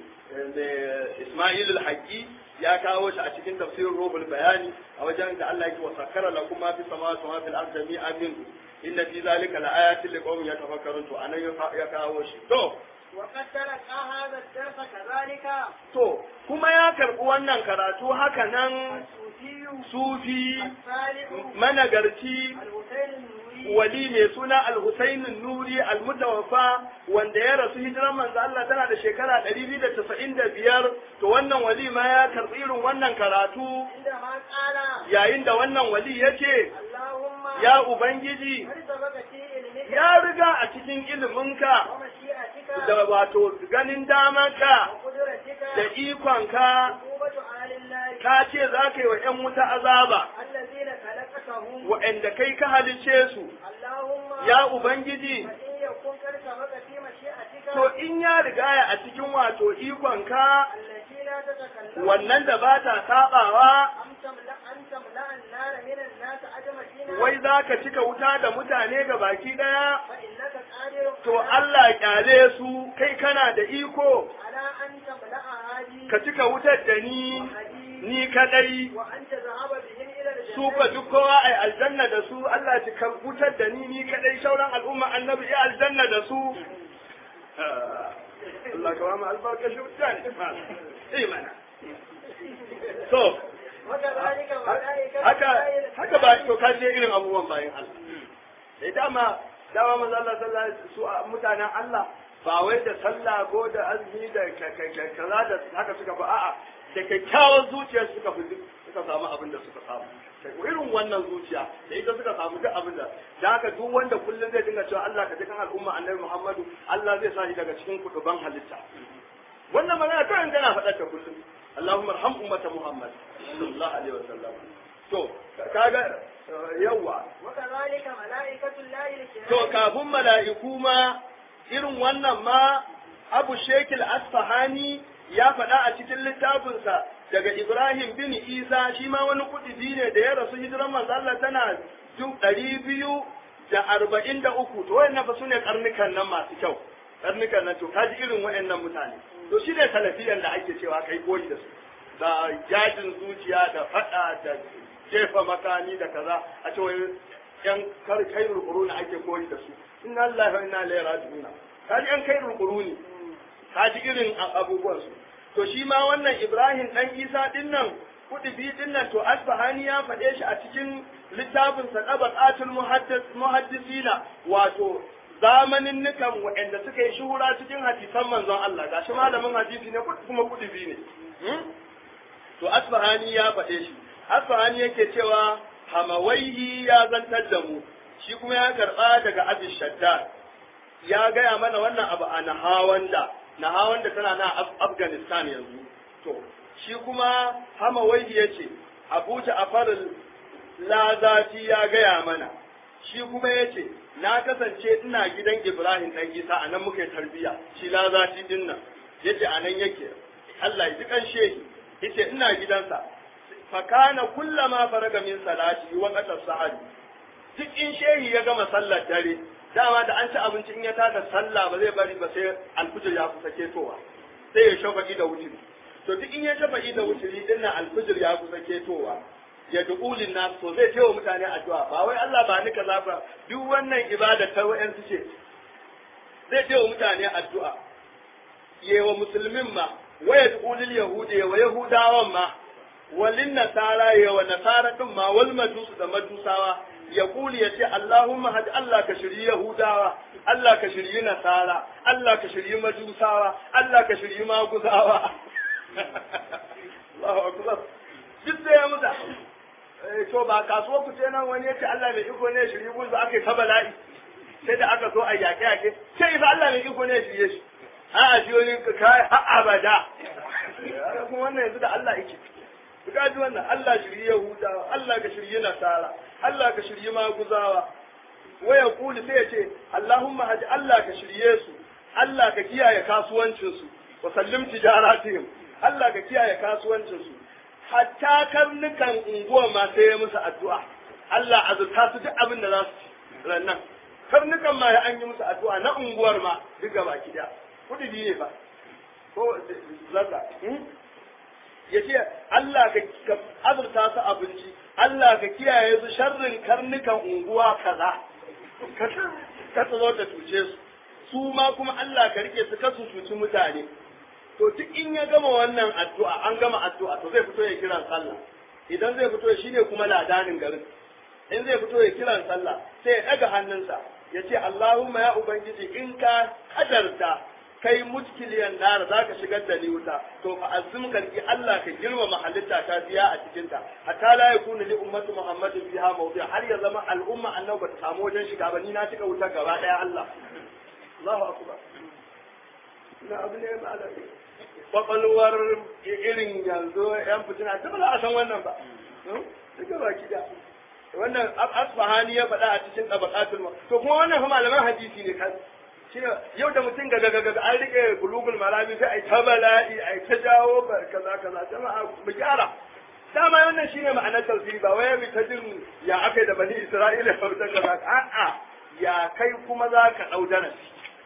Ismail al-Haqqi ya kawo shi a cikin tafsirin Rubul Bayani a wajen da Allah yake wasakkara lakum ma fi samawati wa fil ardi jami'an min inna fi zalika laayatin liqaumin yatafakkarun to anan ya kawo shi to وقد تلقى هذا الدرس كذلك to kuma ya karɓi wannan karatu haka nan الصوفي sufi الصالح managarci الحسين النوري wali mai suna al-Husayn nuri al-Mutawaffa wanda ya rasu hijiran manzo Allah tana da shekara 295 to wannan wali ma ya karɓi irin wannan karatu عندما قال yayin da wannan wali yace اللهم ya ubangiji هل سبق في علمك ya riga a cikin iliminka ومشيئتك da wato ganin damanka وقدرتك da ikonka عقوبة أهل النار ka ce za ka yi wa ‘yan wuta azaba الذين خلقتهم wa'anda kai ka halicce su اللهم ya ubangiji فإن يكون قد سبق في مشيئتك to in ya rigaya a cikin wato ikonka التي لا تتكلم wannan da ba ta sabawa أم تملأ أن تملأ النار من الناس أجمعين wai za ka cika wuta da mutane ga baki ɗaya فإنك قادر to على- Allah kyale su kai kana da iko على أن تملأ هذه ka cika wutar da ni ni kadai وأن تذهب بهم إلى الجنة su fa duk kowa ai aljanna da su Allah ci kan wutar da ni ni kadai sauran al'umma annabi ya aljanna da su Allah ka ba mu albarka shi wuta ne eh mana to وكذلك ملائكة haka haka ba to ka je irin abubuwan bayan Allah eh dama dama manzo Allah sallallahu alaihi wasallam su a- mutanen Allah ba wai da sallah ko da azumi da ka- ka- ka- kaza da haka suka ba a'a da kyakkyawar zuciya suka fi suka samu abin da suka samu irin wannan zuciya da ita suka samu duk abin da da haka duk wanda kullum zai dinga cewa Allah ka ji kan al'umma annabi Muhammadu Allah zai sa shi daga cikin kutuban halitta wannan magana kawai tana faɗar ta kullum Allahumma arham ummata Muhammad sallallahu alaihi wasallam to kaga yawa وكذلك ملائكة الله الكرام to kafin mala'iku ma irin wannan ma Abu Shekil Asfahani ya faɗa a cikin littafinsa daga Ibrahim bin Isa shi ma wani kuɗi ne da ya rasu hijiran manzo Allah tana duk ɗari biyu da arba'in da uku to wayannan fa sune karnukan nan masu kyau karnukan nan to kaji irin wayannan mutane to shi ne salafiyan da ake cewa kai koyi da su da yajin zuciya da faɗa da jefa makami da kaza a ce wai yan kar kairul quruni ake koyi da su inna lillahi wa inna ilaihi raji'un kaji yan kairul quruni kaji irin abubuwan su to shi ma wannan Ibrahim dan Isa din nan kudubi din nan to Asbahani ya faɗe shi a cikin littafin sa Tabaqatul Muhaddis Muhaddisina wato zamanin nukan waɗanda suka yi shuhura cikin hadisan manzon Allah gashi malamin hadisi ne kuma kudubi ne to Asbahani ya faɗe shi Asbahani yake cewa Hamawaihi ya zantar da mu shi kuma ya karɓa daga Abi Shaddad ya gaya mana wannan abu a Nahawanda Nahawanda tana na Afghanistan yanzu to shi kuma Hamawaihi ya ce Abu Ja'far Lazati ya gaya mana shi kuma ya ce na kasance ina gidan Ibrahim dan Isa a nan muka yi tarbiyya shi Lazati din nan yace a nan yake Allah ya ji kan shehi yace ina gidansa fakana kullama faraga min salati wa qata sahari duk in shehi ya gama sallar dare dama da an ci abinci in ya tada sallah ba zai bari ba sai alfijir ya kusa ketowa sai ya shafa'i da wuturi to duk in ya shafa'i da wuturi din nan alfijir ya kusa ketowa ya du'ulin nas to zai tewa mutane addu'a ba wai Allah ba ni kaza ba duk wannan ibada ta wayansu ce zai tewa mutane addu'a yewa musulmin ma waya du'ulil yahudi wa yahudawan ma walin nasara yewa nasara din ma wal majusu da majusawa ya kuli ya ce Allahumma hadi Allah ka shiryi Yahudawa, Allah ka shiryi Nasara, Allah ka shiryi Majusawa, Allah ka shiryi Maguzawa. Allahu Akbar. Duk sai ya muta. To ba kasuwa ku ce nan wani ya ce Allah mai iko ne shiryi guzu aka yi ta bala'i. Sai da aka zo a yaƙe yaƙe. Sai fa Allah mai iko ne shirye shi. A'a shi wani kai har abada. Kuma wannan yanzu da Allah yake. ka ji wannan Allah shirye Yahudawa, Allah ka shirye Nasara, Allah ka shirye Maguzawa. Waya kuli sai ya ce, Allahumma haji Allah ka shirye su, Allah ka kiyaye kasuwancinsu, wa sallim tijaratihim, Allah ka kiyaye kasuwancinsu. Hatta karnukan unguwa ma sai ya musu addu'a. Allah azurta su duk abin da za su ci rannan. Karnukan ma ya an yi musu addu'a na unguwar ma duk gaba ki Kudi biyu ne ba. Ko zaka. ya ce Allah ka azurta su abinci Allah ka kiyaye su sharrin karnukan unguwa kaza ka zo ta tuce su su ma kuma Allah ka rike su kasu cuci mutane to duk in ya gama wannan addu'a an gama addu'a to zai fito ya kiran sallah idan zai fito shine kuma ladanin garin in zai fito ya kiran sallah sai ya daga hannunsa ya ce Allahumma ya ubangiji in ka kadarta kai mutkiliyan nar za ka shigar da ni wuta to fa azum kalki Allah ka girmama halitta ta biya a cikin ta hatta la yakunu li ummati muhammadin fiha mawdi har ya zama al'umma annabi ba ta samu wajen shiga ba ni na cika wuta gaba daya Allah Allahu akbar na abu ne malami kwakwalwar irin yanzu yan fitina ta ba za a san wannan ba duka baki da wannan asfahani ya faɗa a cikin tabaqatul to kuma wannan fa malaman hadisi ne kan yau da mutum ga ga an rike bulugul marami sai ai ta bala'i ai ta jawo kaza kaza jama'a mu gyara dama wannan shine ma'anar tafsiri ba wai mu ta jin ya akai da bani isra'ila ko ta kaza a'a ya kai kuma za ka dau darasi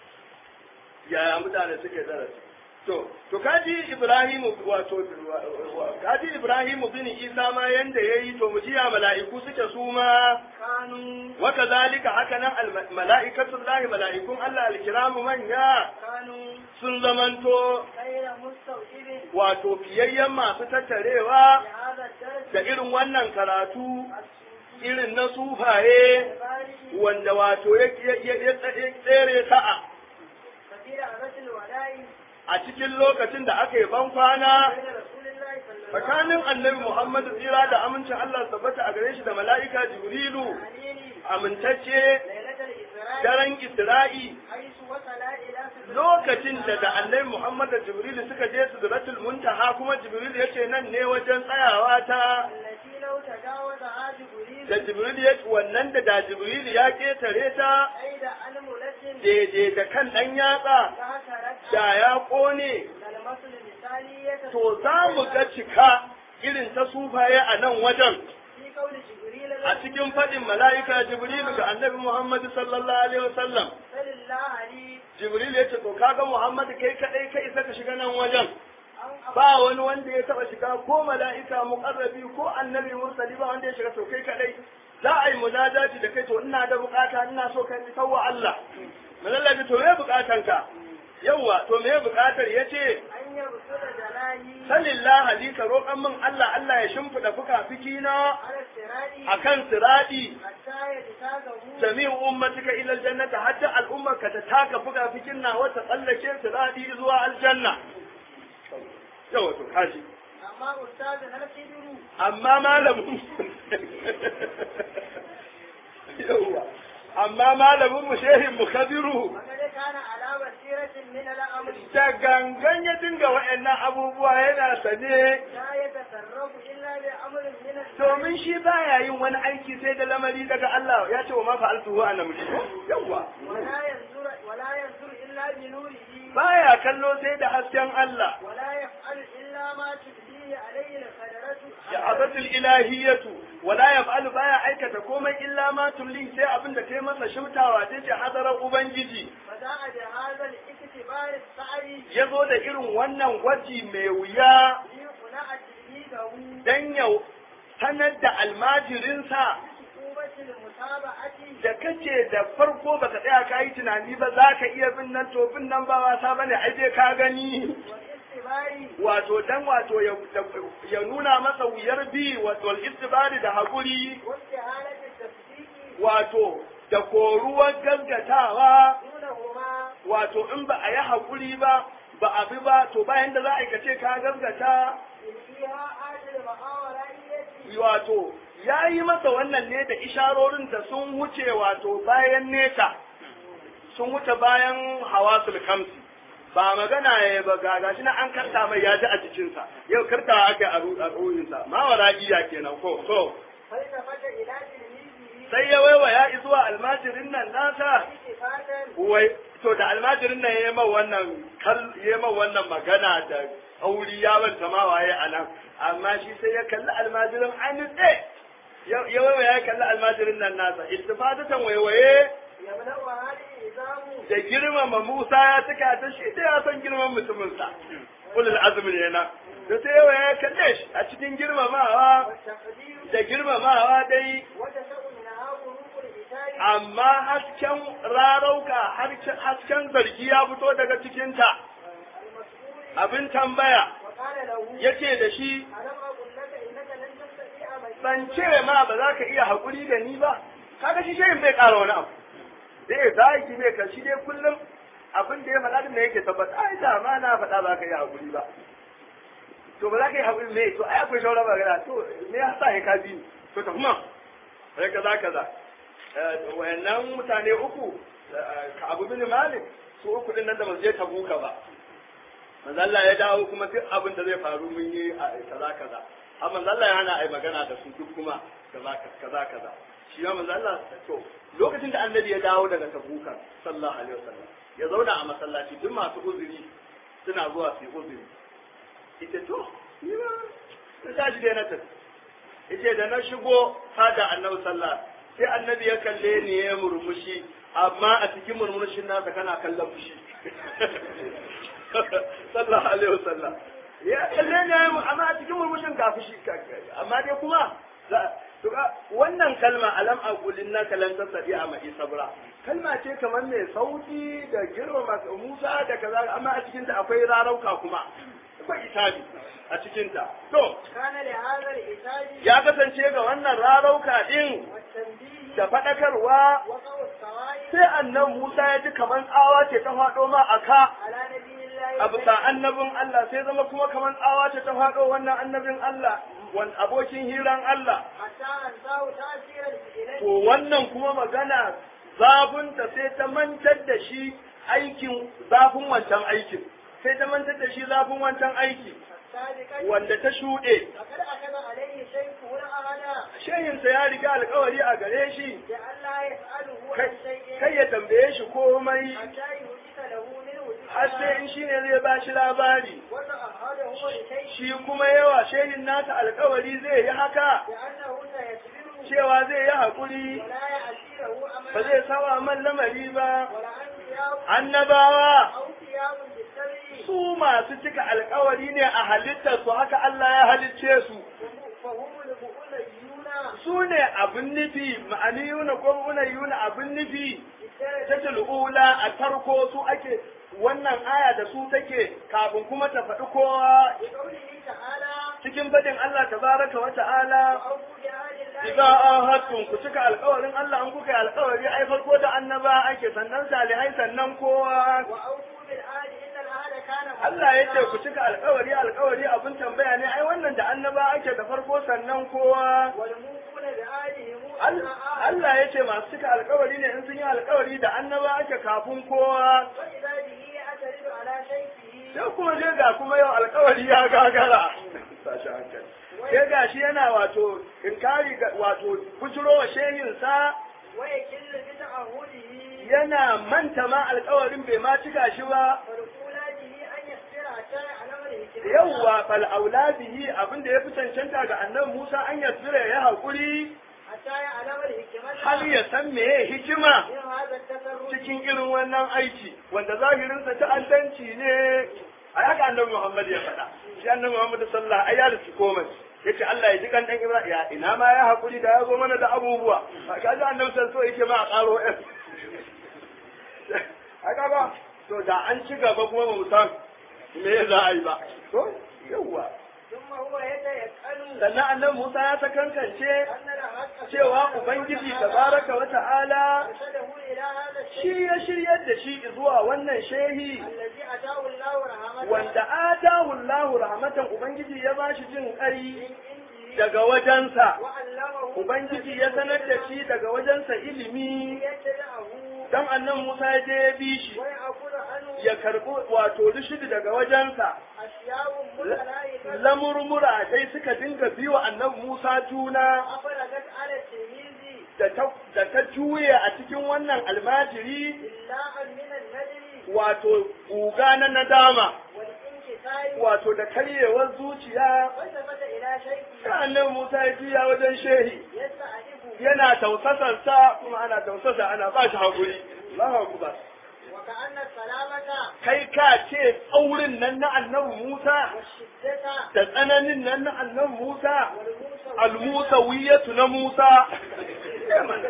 ya mutane suke darasi to to kaji Ibrahim wato kaji Ibrahim bin Isa ma yanda yayi to mu jiya mala'iku suke su ma kanu wa kadhalika haka nan al mala'ikatu Allah mala'ikun Allah al kiramu manya kanu sun zamanto khayra mustawibin wato fiyayyen masu tattarewa bi hadha darsi da irin wannan karatu irin na sufaye bari wanda wato ya ya- ya tsere sa'a kabira arasul wala'i a cikin lokacin da aka yi ban kwana bayna rasulillahi sallallahu tsakanin annabi Muhammadu tsira da amincin Allah tabbata a gare shi da mala'ika Jibrilu alaihi amintacce lailatul isra'i daren Isra'i haisu wasala ila sidratil lokacin da da annabi Muhammad da Jibrilu suka je Sidratul Muntaha kuma Jibrilu ya ce nan ne wajen tsayawa ta allati law tajawaza jibril da Jibrilu ya wannan da da Jibrilu ya ketare ta aida almulatin daidai da kan ɗan yatsa la tarat da ya ƙone kalmatul misaliyata to za mu ga cika irin ta sufaye a nan wajen fi qawli jibril a cikin faɗin mala'ika Jibrilu ga annabi Muhammad sallallahu alaihi wasallam sallallahu alaihi Jibril ya ce to kaga Muhammad kai kadai kai isa ka shiga nan wajen an ba wani wanda ya taba shiga ko mala'ika muqarrabi ko annabi mursali ba wanda ya shiga to kai kadai za a yi munajati da kai to ina da bukata ina so kai tawwa Allah malallabi to me bukatan ka yawa to me bukatar yace an yabsura jalahi sallallahu alaihi ka roƙan min Allah Allah ya shimfida fuka-fiki na ala sirati akan siradi hatta yatagahu jami'u ummatika ila aljannata hatta al'ummarka ta taka fuka-fikin na wata tsallake siradi zuwa aljanna yawa to kaji amma ustazin al-kibiru amma malamin yawa amma malamin mu shehin mu kabiru وقد كان على بصيرة من الأمر da gangan ya dinga wa'annan abubuwa yana sane لا يتصرف إلا بأمر من الشرع domin shi baya yin wani aiki sai da lamari daga Allah ya ce wa ma fa'altuhu ana mulki yawa ولا ينظر ولا ينظر إلا بنوره baya kallo sai da hasken Allah ولا يفعل إلا ما تبديه عليه القدرة sha'abatul ilahiyatu wala yaf'alu baya aikata komai illa ma tumli sai abin da kai masa shimtawa ta ce hadarar ubangiji فجاء بهذا الاعتبار السعي ya zo da irin wannan gwaji mai wuya ليقنع تلميذه dan ya sanar da almajirinsa بصعوبة المتابعة da kace da farko baka tsaya ka yi tunani ba za ka iya bin nan to bin nan ba wasa bane ai dai ka gani والاستبار wato dan wato ya, ya nuna masa wuyar bi wato al-istibari da hakuri واستهانة التصديق wato da koruwar gaskatawa دونهما wato in ba a yi hakuri ba ba a bi ba to bayan da za a aikace ka gaskata فيها آجل محاورية wato ya yi masa wannan ne da isharorin da sun wuce wato bayan nesa sun wuce bayan hawasul kamsi ba magana ya ba ga gashi na an karta mai ya ji a jikinsa yau karta aka a ru- a ruhinsa ma wara iya kenan ko so فالتفت إلى تلميذه sai ya waiwaya zuwa almajirin nan nasa التفاتا wai to da almajirin nan ya ma wannan kal ya ma wannan magana da auri ya banta ma waye anan amma shi sai ya kalli almajirin an nitse ya ya waiwaya ya kalli almajirin nan nasa iltifatatan waiwaye يملأ هذه الإزام da girmama Musa ya tuka ta shi da ya san girman mutuminsa ulul azmi ne na da sai yawa ya kalle shi a cikin girmamawa والتقدير da girmamawa dai وتشاء منها ظروف الإتاي amma hasken rarauka hasken zargi ya fito daga cikinta المسؤول abin tambaya وقال له yace da shi ألم أقل لك إنك لن تستطيع معي ban ce ma ba za ka iya haƙuri da ni ba kaga shi shayin bai ƙara wani abu zai zaki bai ka shi dai kullum abin da ya faɗa din da yake tabbata ai da ma na faɗa ba ka iya haƙuri ba to ba za ka yi haƙuri me to ai akwai shawara ba gana to me ya sa ka bi ni to ta kuma sai kaza kaza Eh, wayannan mutane uku eh, ka abu bin malik su uku din nan da ba su je tabuka ba manzo Allah ya dawo kuma duk abin da zai faru mun yi a kaza kaza amma manzo Allah ya hana ai magana da su duk kuma kaza kaza kaza shi ma manzo Allah to lokacin da annabi ya dawo daga tabuka sallallahu alaihi wasallam ya zauna a masallaci duk masu uzuri suna zuwa su yi uzuri ita to ni ma ta tashi dai na tafi ita da na shigo fada annabi sallallahu sai annabi ya kalle ni ya murmushi amma a cikin murmushin nasa kana kallon fushi sallallahu alaihi wasallam ya kalle ni ya amma a cikin murmushin ga fushi amma dai kuma za- to ga wannan kalma alam aqulin na kalan tasadi a mai sabra kalma ce kamar mai sauti da girmama Musa da kaza amma a cikin ta akwai rarauka kuma akwai itabi a cikin ta to كان لهذا الإتاج ya kasance ga wannan rarauka din والتنبيه da faɗakarwa وقع الصوائب sai annan Musa ya ji kamar tsawa ce ta faɗo ma a ka على نبي الله a bisa annabin Allah sai zama kuma kamar tsawa ce ta faɗo wannan annabin Allah wan abokin hiran Allah حتى أنساه تأثير الإليه to wannan kuma magana zafinta sai ta mantar da shi aikin zafin wancan aikin sai ta mantar da shi zafin wancan aiki السابقة wanda ta shuɗe فقد أخذ عليه شيخه الأعلى shehinsa ya riga alkawari a gare shi بأن لا يسأله عن kai شيء kai ya tambaye shi komai حتى يحدث له منه har sai in shi ne zai ba shi labari وتأهله لشيء shi kuma yawa shehin nasa alkawari zai yi haka بأنه سيصبر cewa zai yi haƙuri ولا يعسره ba أملا zai sawa man lamari ba ولا أنبياء annabawa أو ثياب بالسبع su masu cika alkawari ne a halittar su haka Allah ya halicce su فهم المؤمنون su ne abin nufi ma'aniyuna ko unayuna abin nufi بالدرجة ta ula a farko su ake wannan aya da su take kafin kuma ta faɗi kowa بقوله تعالى cikin faɗin Allah tabaraka wa ta'ala وأوفوا بعهد الله Iza ahadtum ku cika alƙawarin Allah an kuka yi alƙawari ai farko da annaba ake sannan salihai sannan kowa وأوفوا بالعهد إن العهد كان Allah ya ce ku مسؤولا. cika alƙawari alƙawari abin tambaya ne ai wannan da annaba ake da farko sannan kowa والموفون بعهدهم Al- إذا عاهدوا. Allah ya ce masu cika alƙawari ne in sun yi alƙawari da annaba ake kafin kowa وإذا به يعترض على شيخه sai kuma je ga kuma yau alƙawari ya gagara sashi hankali sai ga shi yana wato inkari ga- wato bujiro wa shehinsa ويكل بتعهده yana manta ma alƙawarin bai ma cika shi ba ولقولاته أن يصبر حتى يعلم الحكمة yawwa fal auladihi abin da ya fi cancanta ga annabi Musa an yasira ya haƙuri حتى يعلم الحكمة har ya san meye hikima من هذا التصرف cikin irin wannan aiki wanda zahirinsa ta'addanci ne a haka annabi Muhammad ya faɗa shi annabi Muhammad sallallahu alaihi wasallam ya komai yace Allah ya ji kan dan Ibrahim ya ina ma ya haƙuri da ya zo mana da abubuwa kaji annabi sallallahu alaihi yake ma a ƙaro ɗan haka ba to da an ci gaba kuma ba mu san me za a yi ba to yawwa ثم هو يتيقن sannan annabi Musa ya ta kankance أن الحق cewa Ubangiji tabaraka wa ta'ala أرشده إلى هذا الشيء shi ya shiryar da shi zuwa wannan shehi الذي أتاه الله رحمته wanda atahu Allahu rahmatan Ubangiji ya bashi jin kai من عنده daga wajensa وعلمه Ubangiji ya sanar da shi daga wajensa ilimi يتبعه dan annan Musa ya je ya bi shi ويأخذ عنه ya karbi wato rishidi daga wajensa أشياء متلاعبة lamurmura dai suka dinga biwa annabi Musa juna أفرغت على التلميذ da ta da ta juye a cikin wannan almajiri إلا من النجم wato guga na nadama والانكسار wato da karyewar zuciya والتفت إلى شيء sa'annan Musa ya juya wajen shehi يستعرفه yana tausasarsa kuma ana tausasa ana ba shi haƙuri Allahu akbar وكأن السلامة kai ka ce tsaurin nan na annabi Musa والشدة da tsananin nan na annabi Musa والموسى almusawiyatu na Musa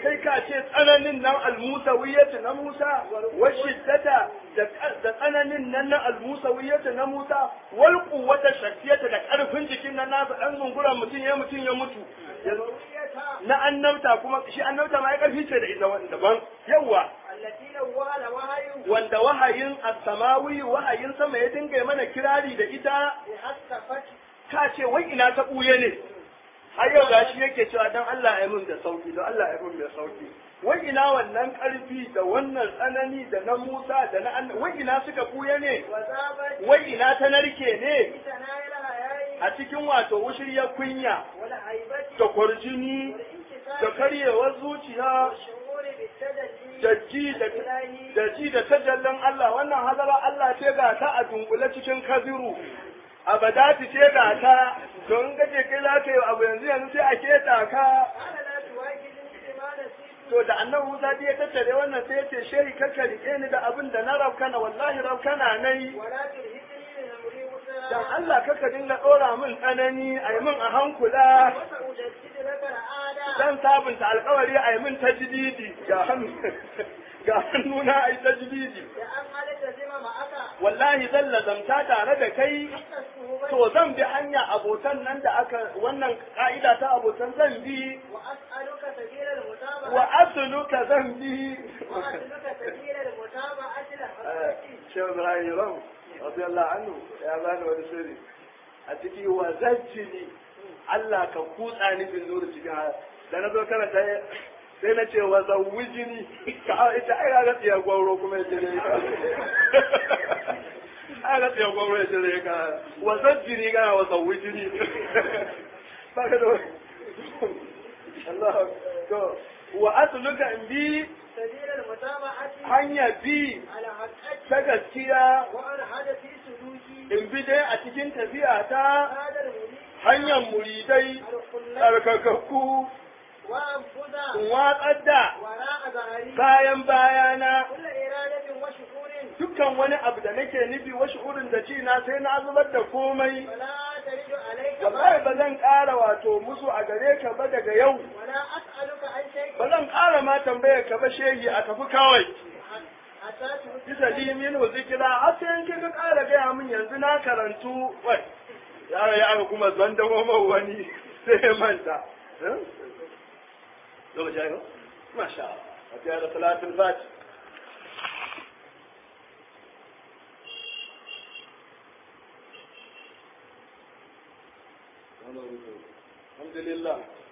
kai ka ce tsananin nan almusawiyyatu na Musa wa shiddata da tsananin nan na almusawiyyatu na Musa wal quwwata shakkiyata da karfin jikin nan nasa dan zunguran mutum ya mutum ya mutu na annabta kuma shi annabta ma ya karfi ce da ita daban yawa التي نوال وهي wanda wahayin as-samawi wahayin sama ya dinga mana kirari da ita بحسفت ka ce wai ina ta buye ne har yau gashi yake cewa dan Allah ya mun da sauki don Allah ya mun da sauki wai ina wannan karfi da wannan tsanani da na Musa da na Allah wai ina suka buye ne وذابت wai ina ta narke ne بثنايا الحياء a cikin wato wushirya kunya والهيبة da kwarjini da والانكسار karyewar zuciya والشعور بالتدلي da ji da da ji da tajallin Allah wannan hazara Allah ce ga ta a dunkule cikin kaziru abadati ce ga ta don gaje kai za ka yi abu yanzu yanzu sai a keta ka قال لا تواجدني بما نسيت to da annabi Musa ya tattare wannan sai ya ce shehi kakka rike ni da abin da na rabkana wallahi rabkana nai ولا ترهقني من امري dan وسرا Allah kakka dinga dora min tsanani ai min a hankula وسأجدد لك العادة dan sabunta alkawari ai min tajdidi ga hannu ga hannuna ai tajdidi لأن ألتزم معك wallahi zan lazamta tare da kai حتى الصعوبة to zan bi hanya abotan nan da aka wannan ka'ida ta abotan zan bi وأسألك سبيل المتابعة wa asluka zan bi وأسألك سبيل المتابعة لحضرتك Shehu Ibrahim Ram radiyallahu anhu ya bani wani sirri a ciki wa zajjini Allah ka kutsa ni bin nuru cikin haya da na zo karanta sai na ce wa zawwijini ka ita ai ga tsiya gwauro kuma yace dai ka ai ga tsiya gwauro yace dai ka wa zajjini ga wa zawwijini ba ka da Allah to wa asluka in bi سبيل المتابعة hanya bi على حقك ta gaskiya وأنا هذا في سلوكي in bi dai a cikin tafiya ta هذا المريد hanyar muridai الخلة tsarkakakku وأنفذ in watsar da وراء ظهري bayan bayana كل إرادة وشكور dukkan wani abu da nake nufi wa shi'urin da ci na sai na zubar da komai ولا ترد عليك wallahi بعد ba zan ƙara wato musu a gare ka ba daga yau ولا أسألك عن شيء ba zan ƙara ma tambayar ka ba shehi a tafi kawai حتى تمت bisa limin wa zikira har sai in ka ƙara gaya min yanzu na karantu wai yaro ya aka kuma zan da wani sai ya manta lokaci ya yi masha Allah a fiye da salatin fati alhamdulillah